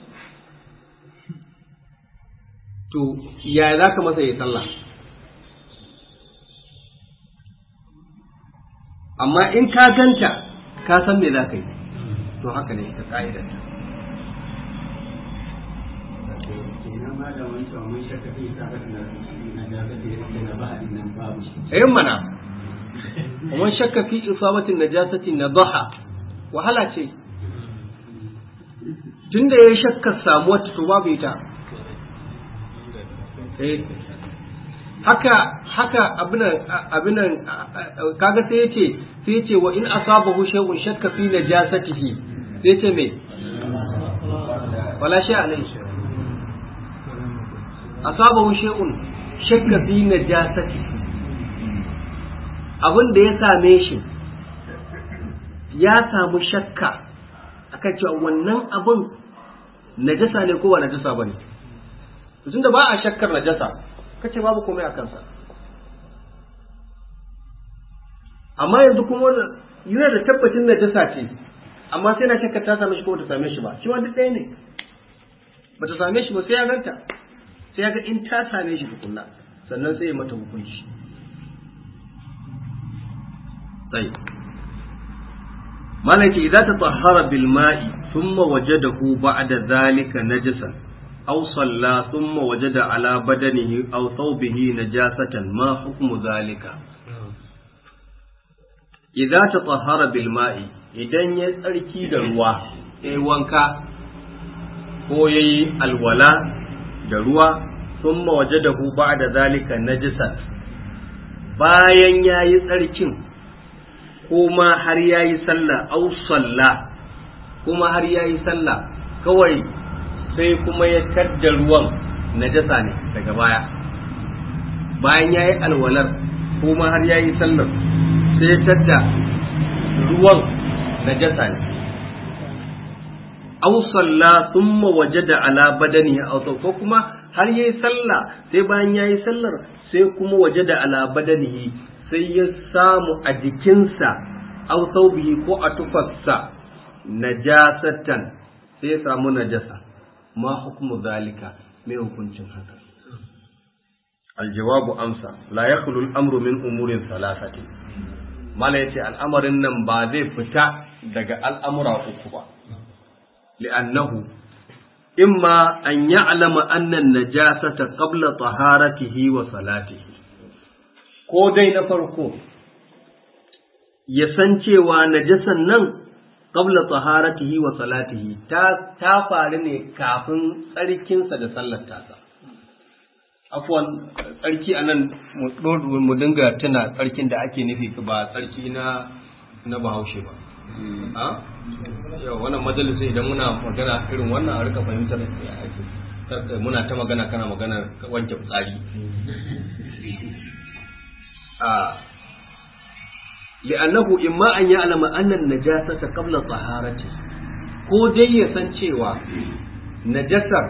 Speaker 1: to ya za ka masa yi sallah amma in ka ganta ka san me za ka yi to haka ne ita ka'idar ta ayin mana kuma shakka fi isabatin najasatin nadaha wahala ce tunda ya shakka samuwar ta to babu ita haka haka abinan abinan kaga sai yace sai yace wa in asabahu shay'un shakka fi najasatihi sai yace me wala shay alayhi asabahu shay'un shakka fi najasatihi abin da ya same shi ya samu shakka akan cewa wannan abin najasa ne ko ba najasa bane tunda ba a shakkar najasa kace babu komai a kansa amma yanzu kuma yana da tabbacin najasa ce amma sai na shakkar ta same shi ko ta same shi ba shi ma duk ɗaya ne ba ta same shi ba sai ya ganta sai ya ga in ta same shi tukunna sannan sai ya mata hukunci sai malaki idza tatahhara bil ma'i thumma wajadahu ba'da dhalika najasan aw salla thumma wajada ala badanihi aw thawbihi najasatan ma hukmu dhalika idza tatahhara bil ma'i idan ya tsarki da ruwa yayi wanka ko yayi alwala da ruwa thumma wajadahu ba'da dhalika najasan bayan yayi tsarkin kuma har yayi sallah au salla kuma har yayi sallah kawai sai kuma ya tadda ruwan najasa ne daga baya bayan yayi alwalar kuma har yayi sallar sai ya tadda ruwan najasa ne au salla thumma wajada ala badani aw ko kuma har yayi sallah sai bayan yayi sallar sai kuma wajada ala badanihi sai ya samu a jikinsa aw thawbihi ko a tufarsa najasatan sai ya samu najasa ma hukmu zalika mai hukuncin haka aljawabu amsa la yakhlu al-amru min umurin salasati mala yace al'amarin nan ba zai fita daga al'amura uku ba li'annahu imma an ya'lama anna an-najasata qabla taharatihi wa salatihi ko dai na farko ya san cewa najasan nan qabla taharatihi wa salatihi ta ta faru ne kafin tsarkinsa da sallar tasa afwan tsarki anan mu mu dinga tuna tsarkin da ake nufi ba tsarki na na bahaushe ba a yau wannan majalisa idan muna magana irin wannan a rika fahimtar muna ta magana kana magana wanke fitsari li'annahu imma an ya'lama anna an-najasata qabla taharati ko dai ya san cewa najasar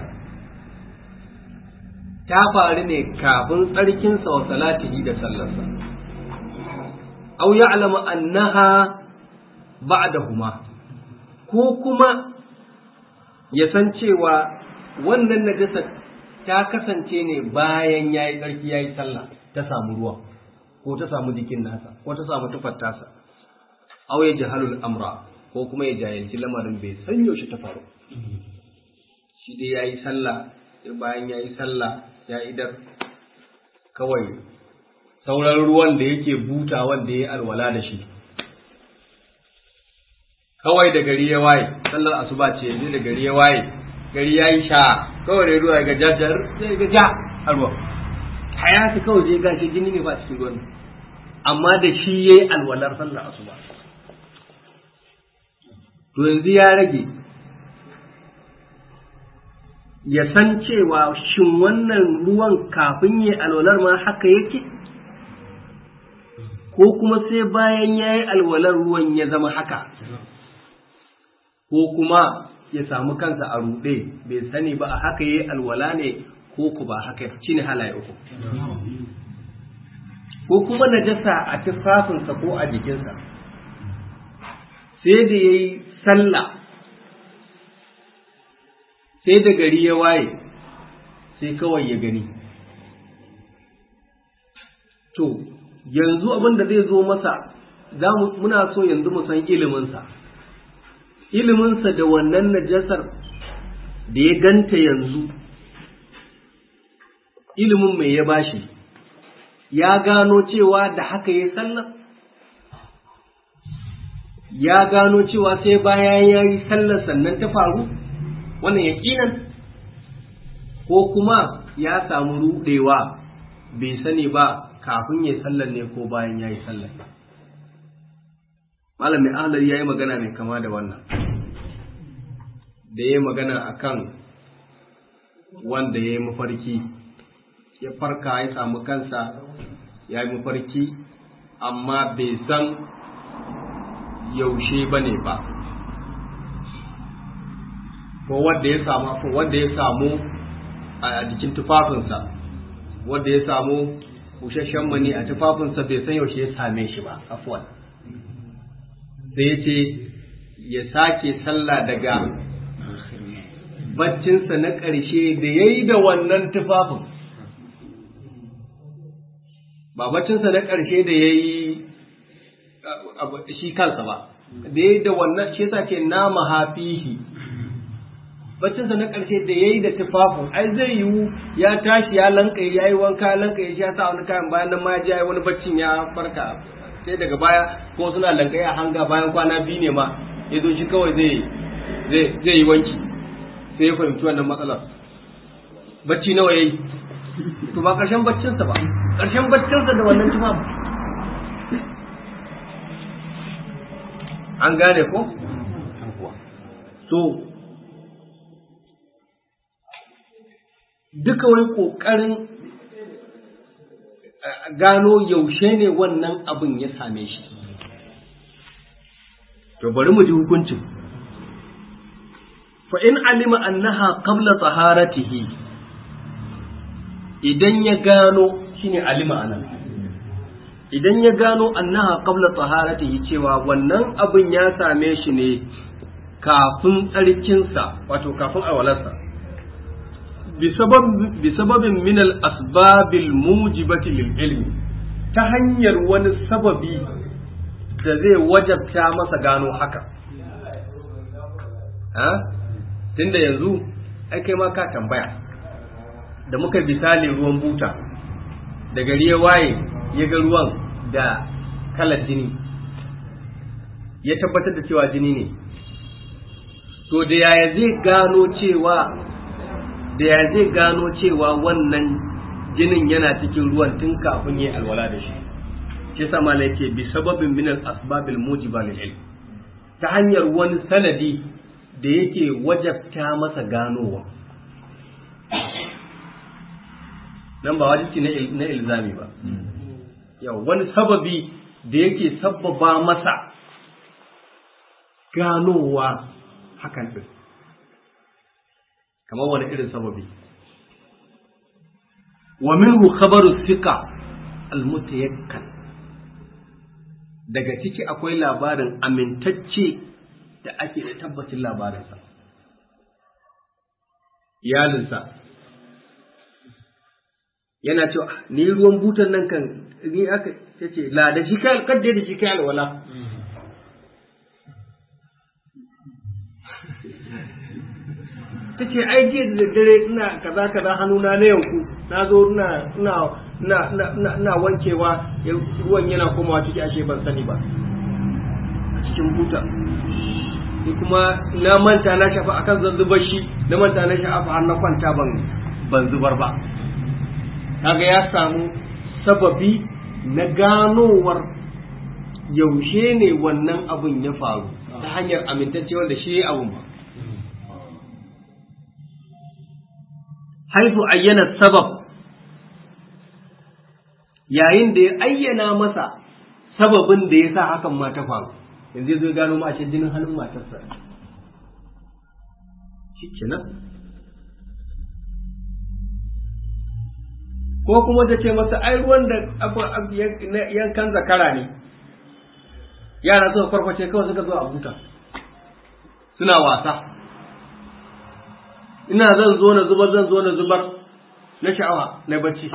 Speaker 1: ta faru ne kafin tsarkinsa wa salatihi da sallarsa aw ya'lama annaha ba'dahuma ko kuma ya san cewa wannan najasar ta kasance ne bayan yayi tsarki yayi sallah ta samu ruwa ko ta samu jikin nasa ko ta samu tufar tasa aw ya jahalul amra ko kuma ya jahilci lamarin bai san yaushe ta faru shi dai yayi sallah bayan yayi sallah ya idar kawai sauran ruwan da yake buta wanda ya alwala da shi kawai da gari ya waye sallar asuba ce yanzu da gari ya waye gari ya yi sha kawai da ruwa ga jajjar sai ga ja a ruwa hayatu kawai je gashi jini ne ba cikin ruwan amma da shi yayi alwalar sallar asuba to yanzu ya rage ya san cewa shin wannan ruwan kafin yi alwalar ma haka yake ko kuma sai bayan ya yi alwalar ruwan ya zama haka ko kuma ya samu kansa a ruɗe bai sani ba a haka yi alwala ne ko ku ba haka shi ne halaye uku ko kuma najasa a tufafinsa ko a jikinsa sai da ya yi sallah sai da gari ya waye sai kawai ya gani to yanzu abin da zai zo masa za muna so yanzu mu san iliminsa iliminsa da wannan najasar da ya ganta yanzu ilimin mai ya bashi ya gano cewa da haka ya sallar ya gano cewa sai bayan ya yi sallar sannan ta faru wannan yaƙinan ko kuma ya samu ruɗewa bai sani ba kafin ya sallar ne ko bayan ya yi sallar malamin ahlar ya yi magana mai kama da wannan da ya yi magana akan wanda ya yi mafarki ya farka ya samu kansa ya yi mafarki amma bai san yaushe ba ne ba ko wanda ya samu wanda ya samu a jikin tufafinsa wanda ya samu busasshen mani a tufafinsa bai san yaushe ya same shi ba afwan sai ya ce ya sake sallah daga baccinsa na ƙarshe da ya yi da wannan tufafin ba baccinsa na ƙarshe da ya yi shi kansa ba da ya da wannan shi yasa ce na mahafihi baccinsa na ƙarshe da ya yi da tufafin ai zai yiwu ya tashi ya lankaye ya yi wanka ya lankaye shi ya sa wani kayan bayan nan ma ya je ya yi wani baccin ya farka sai daga baya ko suna lankaye a hanga bayan kwana biyu ne ma ya zo shi kawai zai zai yi wanki sai ya fahimci wannan matsalar bacci nawa ya yi to ba ƙarshen baccinsa ba ƙarshen baccinsa da wannan tufafin an gane ko so duka wani ƙoƙarin gano yaushe ne wannan abin ya same shi to bari mu ji hukuncin fa in alima annaha qabla taharatihi idan ya gano shine alima anan idan ya gano annaha qabla taharatihi cewa wannan abin ya same shi ne kafin tsarkinsa wato kafin awalarsa bisababin min al-asbabil mujibati lil ilmi ta hanyar wani sababi da zai wajabta masa gano haka ha tunda yanzu ai kai ma ka tambaya da muka misali ruwan buta da gari ya waye ya ga ruwan da kalar jini ya tabbatar da cewa jini ne to da yaya zai gano cewa da ya zai gano cewa wannan jinin yana cikin ruwan tun kafin yi alwala da shi shi sama la yake bi sababin min al asbabil mujiba lil ilm ta hanyar wani sanadi da yake wajabta masa ganowa nan ba wajibi na ilzami ba yau wani sababi da yake sabbaba masa ganowa hakan din kamar wani irin sababi wa minhu khabaru thiqa almutayakkan daga ciki akwai labarin amintacce da ake da tabbacin labarinsa iyalinsa yana cewa ni ruwan butan nan kan ni aka ce la da shi kai kadda da shi kai alwala ta ce ai jiya da dare ina kaza kaza hannuna na yanku na zo ina ina ina ina ina wankewa ruwan yana komawa ciki ashe ban sani ba a cikin buta ni kuma na manta na shafa akan zan zubar shi na manta na shafa har na kwanta ban ban zubar ba kaga ya samu sababi na ganowar yaushe ne wannan abun ya faru ta hanyar amintacce wanda shi abun ba haifu ayyana sabab yayin da ya ayyana masa sababin da ya sa hakan ma ta faru yanzu zai gano ma ashe jinin hannun matarsa shi kenan ko kuma ta ce masa ai ruwan da yankan zakara ne yara suka farfashe kawai suka zo a buta suna wasa ina zan zo na zubar zan zo na zubar na sha'awa na bacci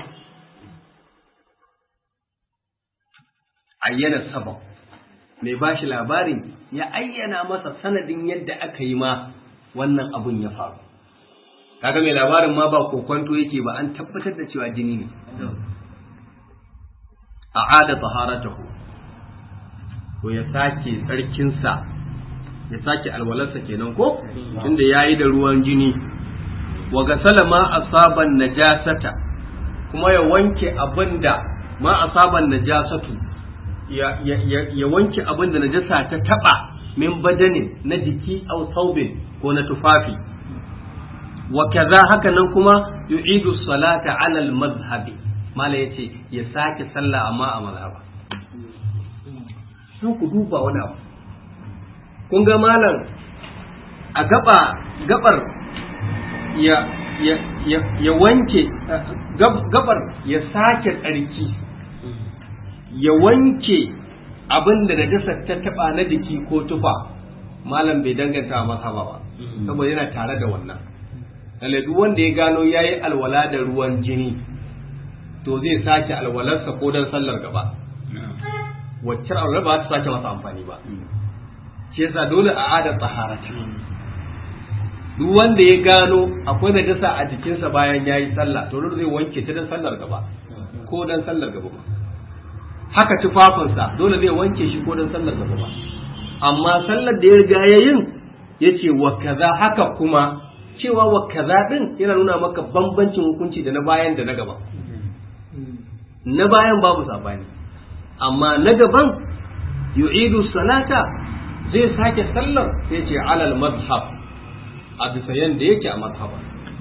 Speaker 1: ayyana sabab mai ba shi labarin ya ayyana masa sanadin yadda aka yi ma wannan abun ya faru kaga mai labarin ma ba kokwanto yake ba an tabbatar da cewa jini ne a ada taharatahu ko ya sake tsarkinsa ya sake alwalarsa kenan ko tunda yayi da ruwan jini wa gasala ma asaban najasata kuma ya wanke abinda ma asaban najasatu ya, ya, ya, ya wanke abinda najasa ta taba min badanin na jiki au saubin ko na tufafi wa kaza haka nan kuma yu'idu salata ala al-madhhabi mala yace ya sake sallah amma a mazhaba sai ku duba wani abu kun ga malam a gaba gabar ya ya ya, ya wanke gabar ya sake tsarki ya wanke abin da najasa ta taba na jiki ko tufa malam bai danganta masa ba saboda yana tare da wannan lalle duk wanda ya gano yayi alwala da ruwan jini to zai sake alwalarsa ko dan sallar gaba wacce alwala ba ta sake masa amfani ba shi yasa dole a adar tsahara ce duk wanda ya gano akwai najasa a jikinsa bayan ya yi sallah to dole zai wanke ta don sallar gaba ko don sallar gaba ba haka tufafinsa dole zai wanke shi ko don sallar gaba ba amma sallar da ya riga ya yin ya ce wa kaza haka kuma cewa wa kaza din yana nuna maka bambancin hukunci da na bayan da na gaba na bayan babu sabani amma na gaban yu'idu salata zai sake sallar sai ce alal mazhab a bisa yanda yake a mazhaba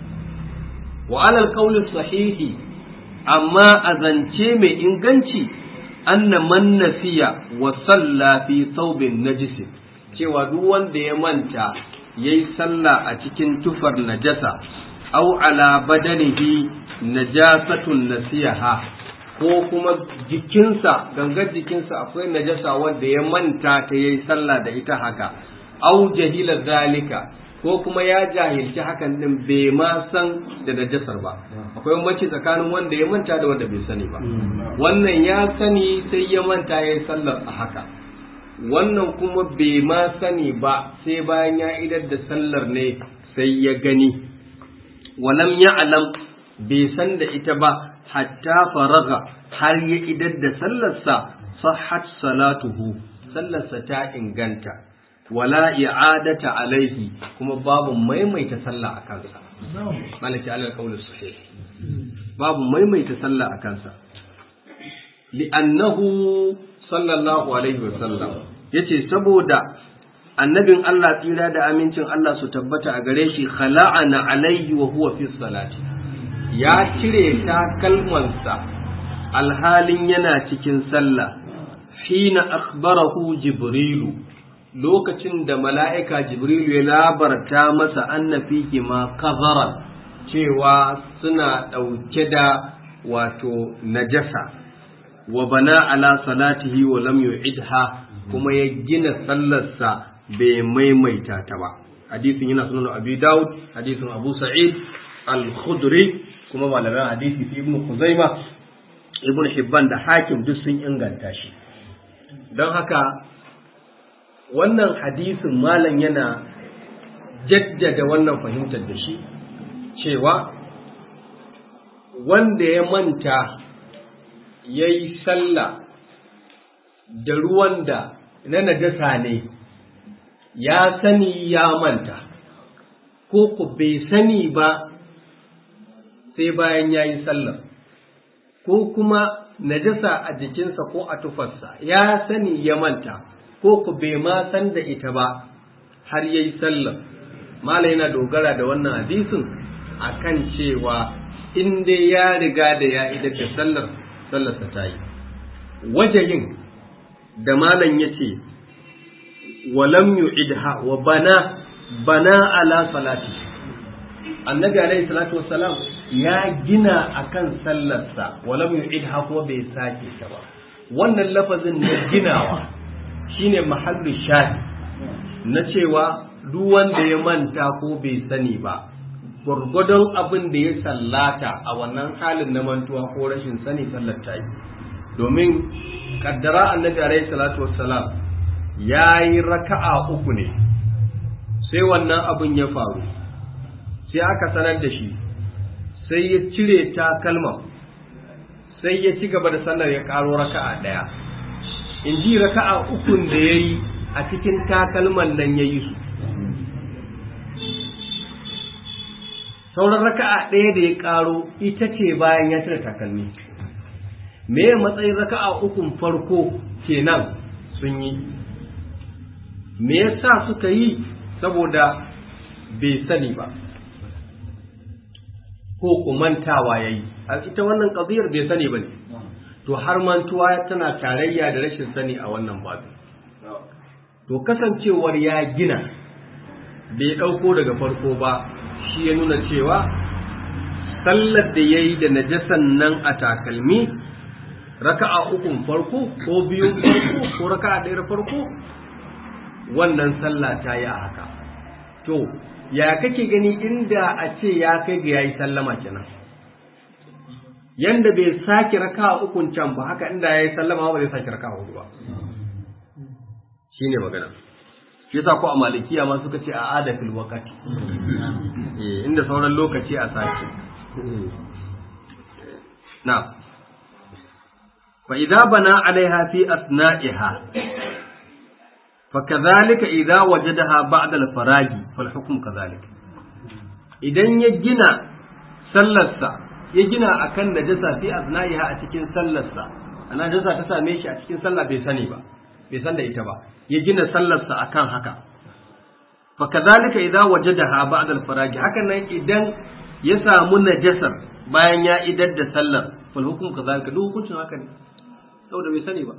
Speaker 1: wa alal qawli sahihi amma a zance mai inganci anna man nasiya wa salla fi thawbin najis cewa duk wanda ya manta yayi sallah a cikin tufar najasa aw ala badanihi najasatun nasiyaha ko kuma jikinsa gangar jikinsa akwai najasa wanda ya manta ta yayi sallah da ita haka au jahila zalika ko kuma ya jahilci hakan din bai ma san da najasar ba akwai bambanci tsakanin wanda ya manta da wanda bai sani ba wannan ya sani sai ya manta yayi sallar a haka wannan kuma bai ma sani ba sai bayan ya idar da sallar ne sai ya gani walam ya'lam bai san da ita ba hatta faraga har ya idar da sallarsa sahhat salatuhu sallarsa ta inganta wala i'adata alaihi kuma babu maimaita sallah a kansa malaki alal qawl sahih babu maimaita sallah a kansa li'annahu sallallahu alaihi wa sallam yace saboda annabin Allah tsira da amincin Allah su tabbata a gare shi khala'ana alaihi wa huwa fi salati ya cire takalmansa alhalin yana cikin sallah hina akhbarahu jibrilu lokacin da mala'ika jibrilu ya labarta masa anna fihi ma kazaran cewa suna ɗauke da wato najasa wa bana ala salatihi wa lam yu'idha kuma ya gina sallarsa bai maimaita ta ba hadisin yana sunan abi daud hadisin abu sa'id al-khudri kuma malaman hadisi fi ibn Khuzaima ibn Hibban da Hakim duk sun inganta shi don haka wannan hadisin malam yana jaddada wannan fahimtar da shi cewa wanda ya manta ya yi sallah da ruwan da na najasa ne ya sani ya manta ko ku bai sani ba sai bayan ya yi sallar ko kuma najasa a jikinsa ko a tufarsa ya sani ya manta ko ku bai ma san da ita ba har ya yi sallar mala yana dogara da wannan hadisin akan cewa in dai ya riga da ya idar da sallar sallarsa ta yi wajayin da malam ya ce walam yu'idha wa bana bana ala salati annabi alaihi salatu wassalam ya gina akan sallarsa walam yu'idha kuma bai sake ta ba wannan lafazin na ginawa shine mahallu shahid na cewa duk wanda ya manta ko bai sani ba gwargwadon abin da ya sallata a wannan halin na mantuwa ko rashin sani sallar ta yi domin kaddara annabi alaihi salatu wassalam ya yi raka'a uku ne sai wannan abin ya faru sai aka sanar da shi sai ya cire takalma sai ya ci gaba da sallar ya karo raka'a ɗaya in ji raka'a ukun da ya yi a cikin takalman nan ya yi su sauran raka'a ɗaya da ya karo ita ce bayan ya cire takalmi me matsayin raka'a ukun farko kenan sun yi me yasa suka yi saboda bai sani ba ko kumantawa ya yi ita wannan ƙaziyar bai sani ba ne to har mantuwa tana tarayya da rashin sani a wannan babu to kasancewar ya gina bai ɗauko daga farko ba shi ya nuna cewa sallar da ya yi da najasan nan a takalmi raka'a ukun farko ko biyun farko ko raka'a ɗaya farko wannan sallah ta yi a haka to ya kake gani inda a ce ya kai ga yayi sallama kenan yanda bai sake raka'a ukun can ba haka inda yayi sallama ba zai sake raka'a hudu ba shine magana shi yasa ko a malikiya ma suka ce a adatul waqti eh inda sauran lokaci a sake na'am fa idza bana alaiha fi asna'iha فكذلك إذا وجدها بعد الفراغ فالحكم كذلك idan ya gina sallarsa ya gina akan najasa fi asna'iha a cikin sallarsa ana najasa ta same shi a cikin sallah bai sani ba bai san da ita ba ya gina sallarsa akan haka fa kadhalika idza wajadaha ba'da al-farag hakan nan idan ya samu najasar bayan ya idar da sallar fal hukum kadhalika duk hukuncin haka ne saboda bai sani ba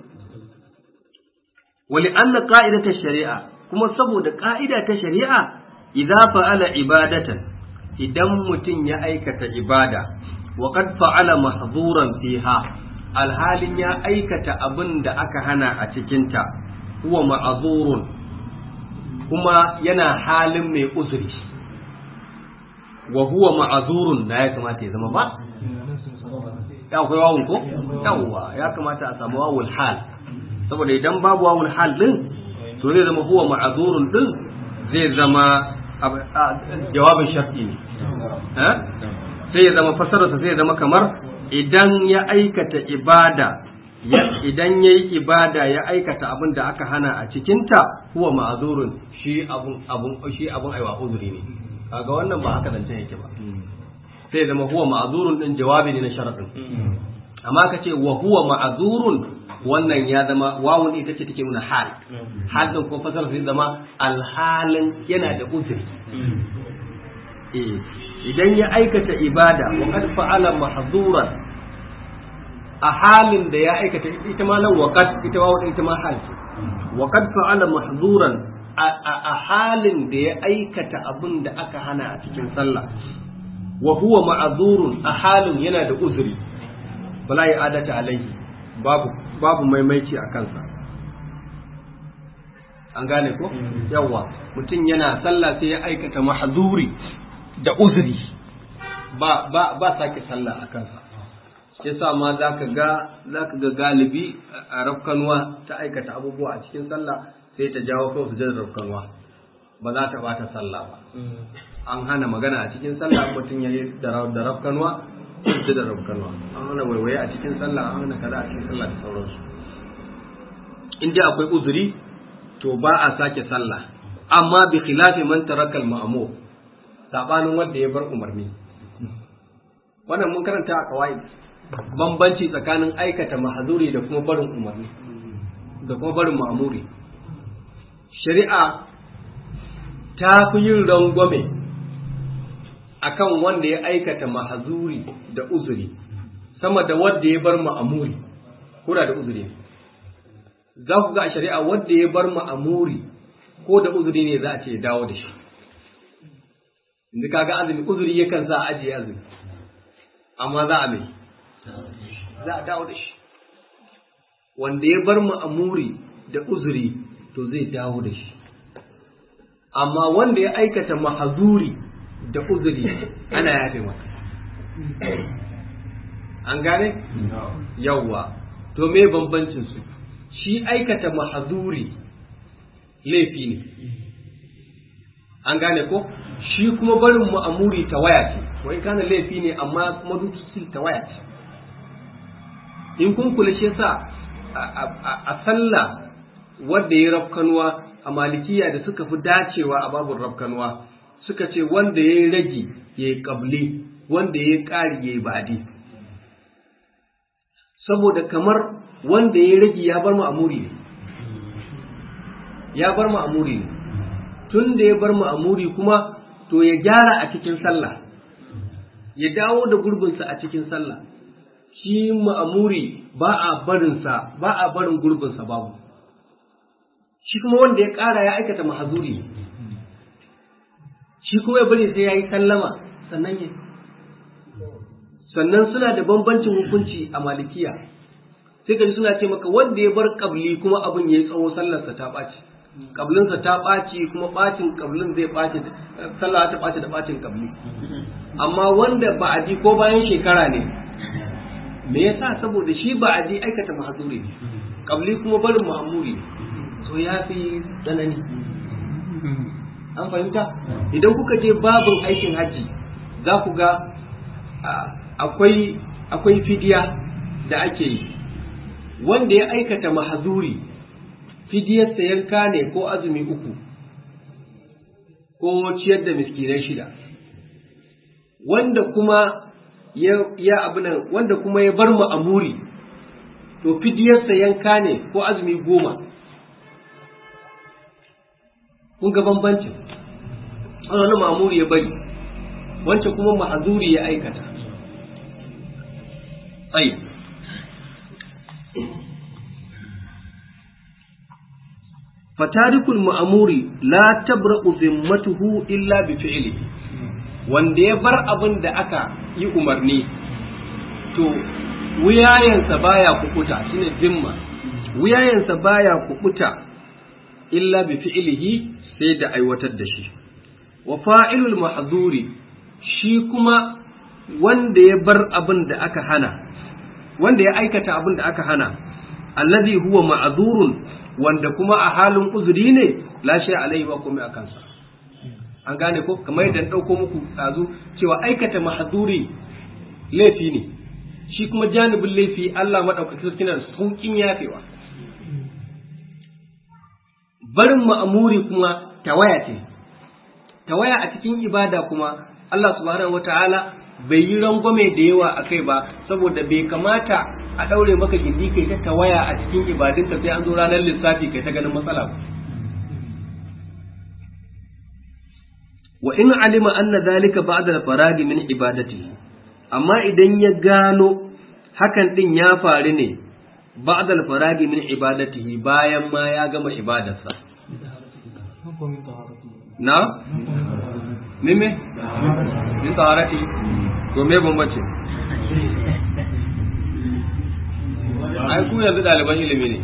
Speaker 1: wali anna qa'idata shari'a kuma saboda ka'ida ta shari'a idza fa'ala ibadatan idan mutum ya aikata ibada wa qad fa'ala mahzuran fiha alhalin ya aikata abin da aka hana a cikinta huwa ma'azurun kuma yana halin mai uzuri wa huwa ma'azurun na ya kamata ya zama ba ya akwai wawun ko yawwa ya kamata a samu wawul hal saboda idan babu wawul hal din to zai zama huwa ma'azurun din zai zama jawabin shar'i ne sai ya zama fasararsa sai ya zama kamar idan ya aikata ibada idan ya yi ibada ya aikata abin da aka hana a cikinta huwa ma'azurun shi abun abun shi abun aiwa uzuri ne kaga wannan ba haka zancen yake ba sai zama huwa ma'azurun din jawabi ne na sharadin amma ka ce wa huwa ma'azurun wannan ya zama wawun ita ce take nuna hal hal din ko fasara sai zama alhalin yana da uzuri eh idan ya aikata ibada wa qad fa'ala mahzuran a halin da ya aikata ita ma nan waqad ita ma ita ma hal ce wa qad fa'ala mahzuran a halin da ya aikata abin da aka hana a cikin sallah wa huwa ma'zurun a halin yana da uzuri bala ya adata alaihi babu babu maimaici a kansa an gane ko yawa mutum yana sallah sai ya aikata mahzuri da uzuri ba ba ba sake sallah a kansa yasa ma zaka ga zaka ga galibi a rafkanwa ta aikata abubuwa a cikin sallah sai ta jawo kawai sujadar rafkanwa ba za ta bata sallah ba an hana magana a cikin sallah mutum ya yi da rafkanwa sujadar rafkanwa an hana waiwaye a cikin sallah an hana kaza a cikin sallah da sauransu in dai akwai uzuri to ba a sake sallah amma bi khilafi man taraka al-ma'mur sabanin wanda ya bar umarni wannan mun karanta a kawai bambanci tsakanin aikata mahazuri da kuma barin umarni da kuma barin ma'amuri shari'a ta fi yin rangwame akan wanda ya aikata mahazuri da uzuri sama da wanda ya bar ma'amuri kura da uzuri za ku ga a shari'a wanda ya bar ma'amuri ko da uzuri ne za a ce dawo da shi inda kaga azumi uzuri yakan sa a ajiye azumi amma za a mai za a dawo da shi wanda ya bar ma'amuri da uzuri to zai dawo da shi amma wanda ya aikata mahazuri da uzuri ana yafe masa an gane yawwa to me bambancin su shi aikata mahazuri laifi ne an gane ko shi kuma barin ma'amuri ta waya ce wai kana laifi ne amma kuma duk ta waya ce in kun kula shi yasa a sallah wanda ya rafkanuwa a malikiya da suka fi dacewa a babun rafkanuwa suka ce wanda ya yi ragi ya yi ƙabli wanda ya yi ƙari ya yi badi saboda kamar wanda ya yi ragi ya bar ma'amuri ne ya bar ma'amuri ne tun da ya bar ma'amuri kuma to ya gyara a cikin sallah ya dawo da gurbinsa a cikin sallah shi ma'amuri ba a barinsa ba a barin gurbinsa babu shi kuma wanda ya ƙara ya aikata mahazuri shi kuma ya bari sai ya yi sallama sannan ya sannan suna da bambancin hukunci a malikiya sai ka ji suna ce maka wanda ya bar kabli kuma abin ya yi tsawo sallarsa ta ɓaci kablinsa ta ɓaci kuma ɓacin kablin zai ɓaci sallah ta ɓaci da ɓacin kabli amma wanda ba a ji ko bayan shekara ne me yasa saboda shi ba a je aikata mahzuri ne kabli kuma barin muhammuri to ya fi tsanani an fahimta idan kuka je babin aikin hajji za ku ga akwai akwai fidiya da ake yi wanda ya aikata mahazuri fidiyarsa yanka ne ko azumi uku ko ciyar da miskinai shida wanda kuma ya, ya abinan wanda kuma ya bar ma'amuri to fidiyarsa yanka ne ko azumi goma kun ga bambancin wani ma'amuri ya bari wancan kuma ma'azuri ya aikata tsayi fatarikul ma'amuri la tabra'u zimmatuhu illa bi fi'li wanda ya bar abin da aka yi umarni to wuyayensa baya kukuta shine zimma wuyayensa baya kukuta illa bi fi'lihi sai da aiwatar da shi wa fa'ilul mahzuri shi kuma wanda ya bar abin da aka hana wanda ya aikata abin da aka hana allazi huwa ma'zurun wanda kuma a halin uzuri ne la shay alaihi ba komai akan sa an gane ko kamar yadda dauko muku tsazu cewa aikata mahzuri laifi ne shi kuma janibin laifi Allah madaukakin sarki na saukin yafewa barin ma'amuri kuma tawaya ce tawaya a cikin ibada kuma Allah subhanahu wata'ala bai yi rangwame da yawa a kai ba saboda bai kamata a ɗaure maka gindi kai ta tawaya a cikin ibadunka sai an zo ranar lissafi kai ta ganin matsala ba wa in alima anna zalika ba'da al-faragi min ibadatihi amma idan ya gano hakan din ya faru ne ba'da al-faragi min ibadatihi bayan ma ya gama ibadarsa na mime min taharati to me bambace ai ku yanzu ɗaliban ilimi ne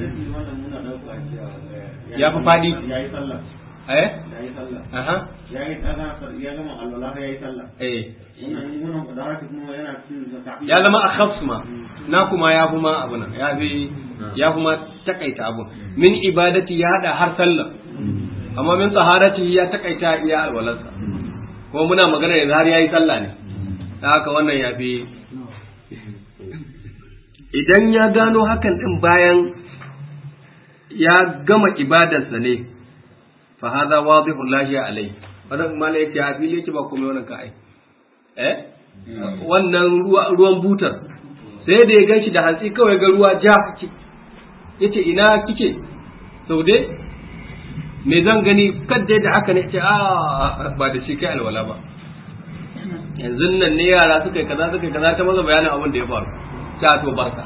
Speaker 1: ya fi faɗi eh aha
Speaker 3: ya yi ya gama alwala ya yi sallah
Speaker 1: eh
Speaker 3: wannan wannan da kuma yana cikin zakati
Speaker 1: ya zama a khafs ma na kuma ya fi ma abu nan ya fi ya fi ma takaita abu min ibadati ya hada har sallah amma min taharati ya takaita iya alwalarsa kuma muna magana yanzu har yayi sallah ne da haka wannan ya fi idan ya gano hakan din bayan ya gama ibadarsa ne fa hadha wadhihu lahi alai wannan malai yake a fili yake ba komai wannan ka ai eh wannan ruwa ruwan butar sai da ya ganshi da hantsi kawai ga ruwa ja yace ina kike saude me zan gani kadda da haka ne ce a ba da shi kai alwala ba yanzu nan ne yara suka yi kaza suka yi kaza ta maza bayanin abin da ya faru ta to barka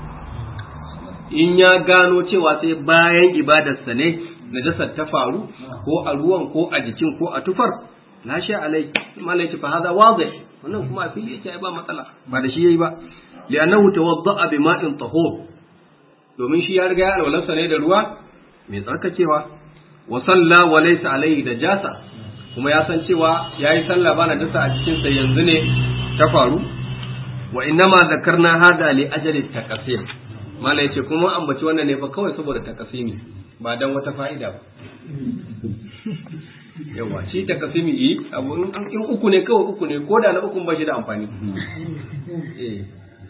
Speaker 1: in ya gano cewa sai bayan ibadarsa ne najasar ta faru ko a ruwan ko a jikin ko a tufar la sha alai malai fa hada wadih wannan kuma a fili yake ba matsala ba da shi yayi ba li'annahu tawadda'a bima'in tahur domin shi ya riga ya alwalarsa ne da ruwa mai tsarkakewa wa salla wa laysa alaihi da jasa kuma ya san cewa yayi sallah bana dasa a cikin sa yanzu ne ta faru wa innama zakarna hada li ajali takasir mala yace kuma ambaci wannan ne fa kawai saboda takasimi ba dan wata fa'ida ba yawa shi takasimi yi abu in uku ne kawai uku ne ko da na uku ba shi da amfani eh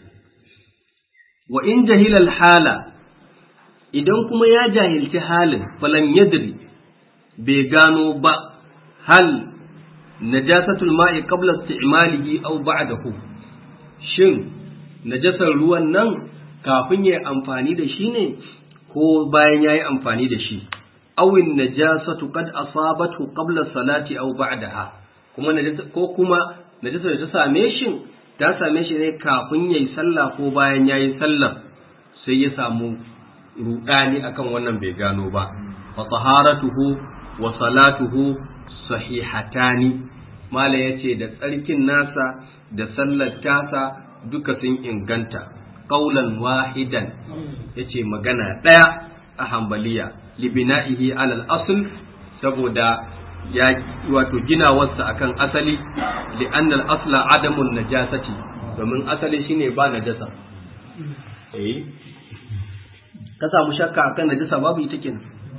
Speaker 1: wa in jahila hala idan kuma ya jahilci halin falan yadri bai gano ba hal najasatul ma'i qabla isti'malihi aw ba'dahu shin najasar ruwan nan kafin ya amfani da shi ne ko bayan ya yi amfani da shi awin najasatu qad asabatu qabla salati aw ba'daha kuma najasa ko kuma najasa da ta same shi ta same shi ne kafin yayi sallah ko bayan yayi sallah sai ya samu rudani akan wannan bai gano ba fa taharatuhu wa salatuhu sahihatani mala yace da tsarkin nasa da sallar tasa duka sun inganta qaulan wahidan yace magana daya a hambaliya libina'ihi alal asl saboda ya wato ginawarsa akan asali li'annal asla adamun najasati domin asali shine ba najasa eh ka samu shakka akan najasa babu ita kenan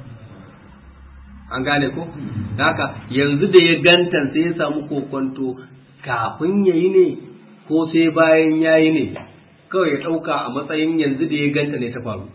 Speaker 1: an gane ko da haka yanzu da ya ganta sai ya samu kokonto kafin ya yi ne ko sai bayan ya yi ne kawai ya ɗauka a matsayin yanzu da ya ganta ne ta faru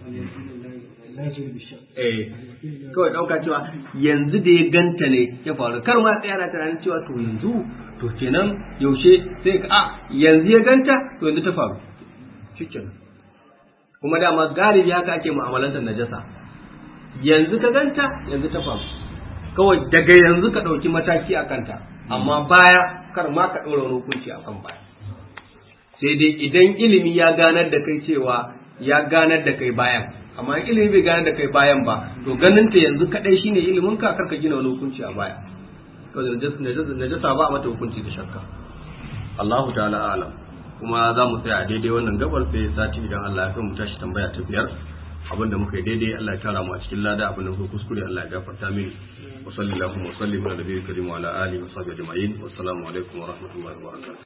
Speaker 1: eh kawai ɗauka cewa yanzu da ya ganta ne ya faru kar ma tsaya na tunanin cewa to yanzu to kenan yaushe sai ka a yanzu ya ganta to yanzu ta faru shikenan kuma dama galibi haka ake mu'amalantar najasa yanzu ka ganta yanzu ta faru kawai daga yanzu ka ɗauki mataki a kanta amma baya kar ma ka ɗora wani hukunci a kan baya sai dai idan ilimi ya ganar da kai cewa ya ganar da kai bayan amma in ilimi bai ganar da kai bayan ba to ganin ta yanzu kadai shine ilimin ka karka gina wani hukunci a baya to najasa ba a mata hukunci da shakka Allahu ta'ala alam kuma za mu tsaya a daidai wannan gabar sai sati idan Allah ya kai mu tashi tambaya ta biyar abinda muka yi daidai Allah ya tara mu a cikin lada abinda muka kuskure Allah ya gafarta mini wa sallallahu wa sallim ala nabiyil karim wa ala alihi wa sahbihi ajma'in wa assalamu alaikum wa rahmatullahi wa barakatuh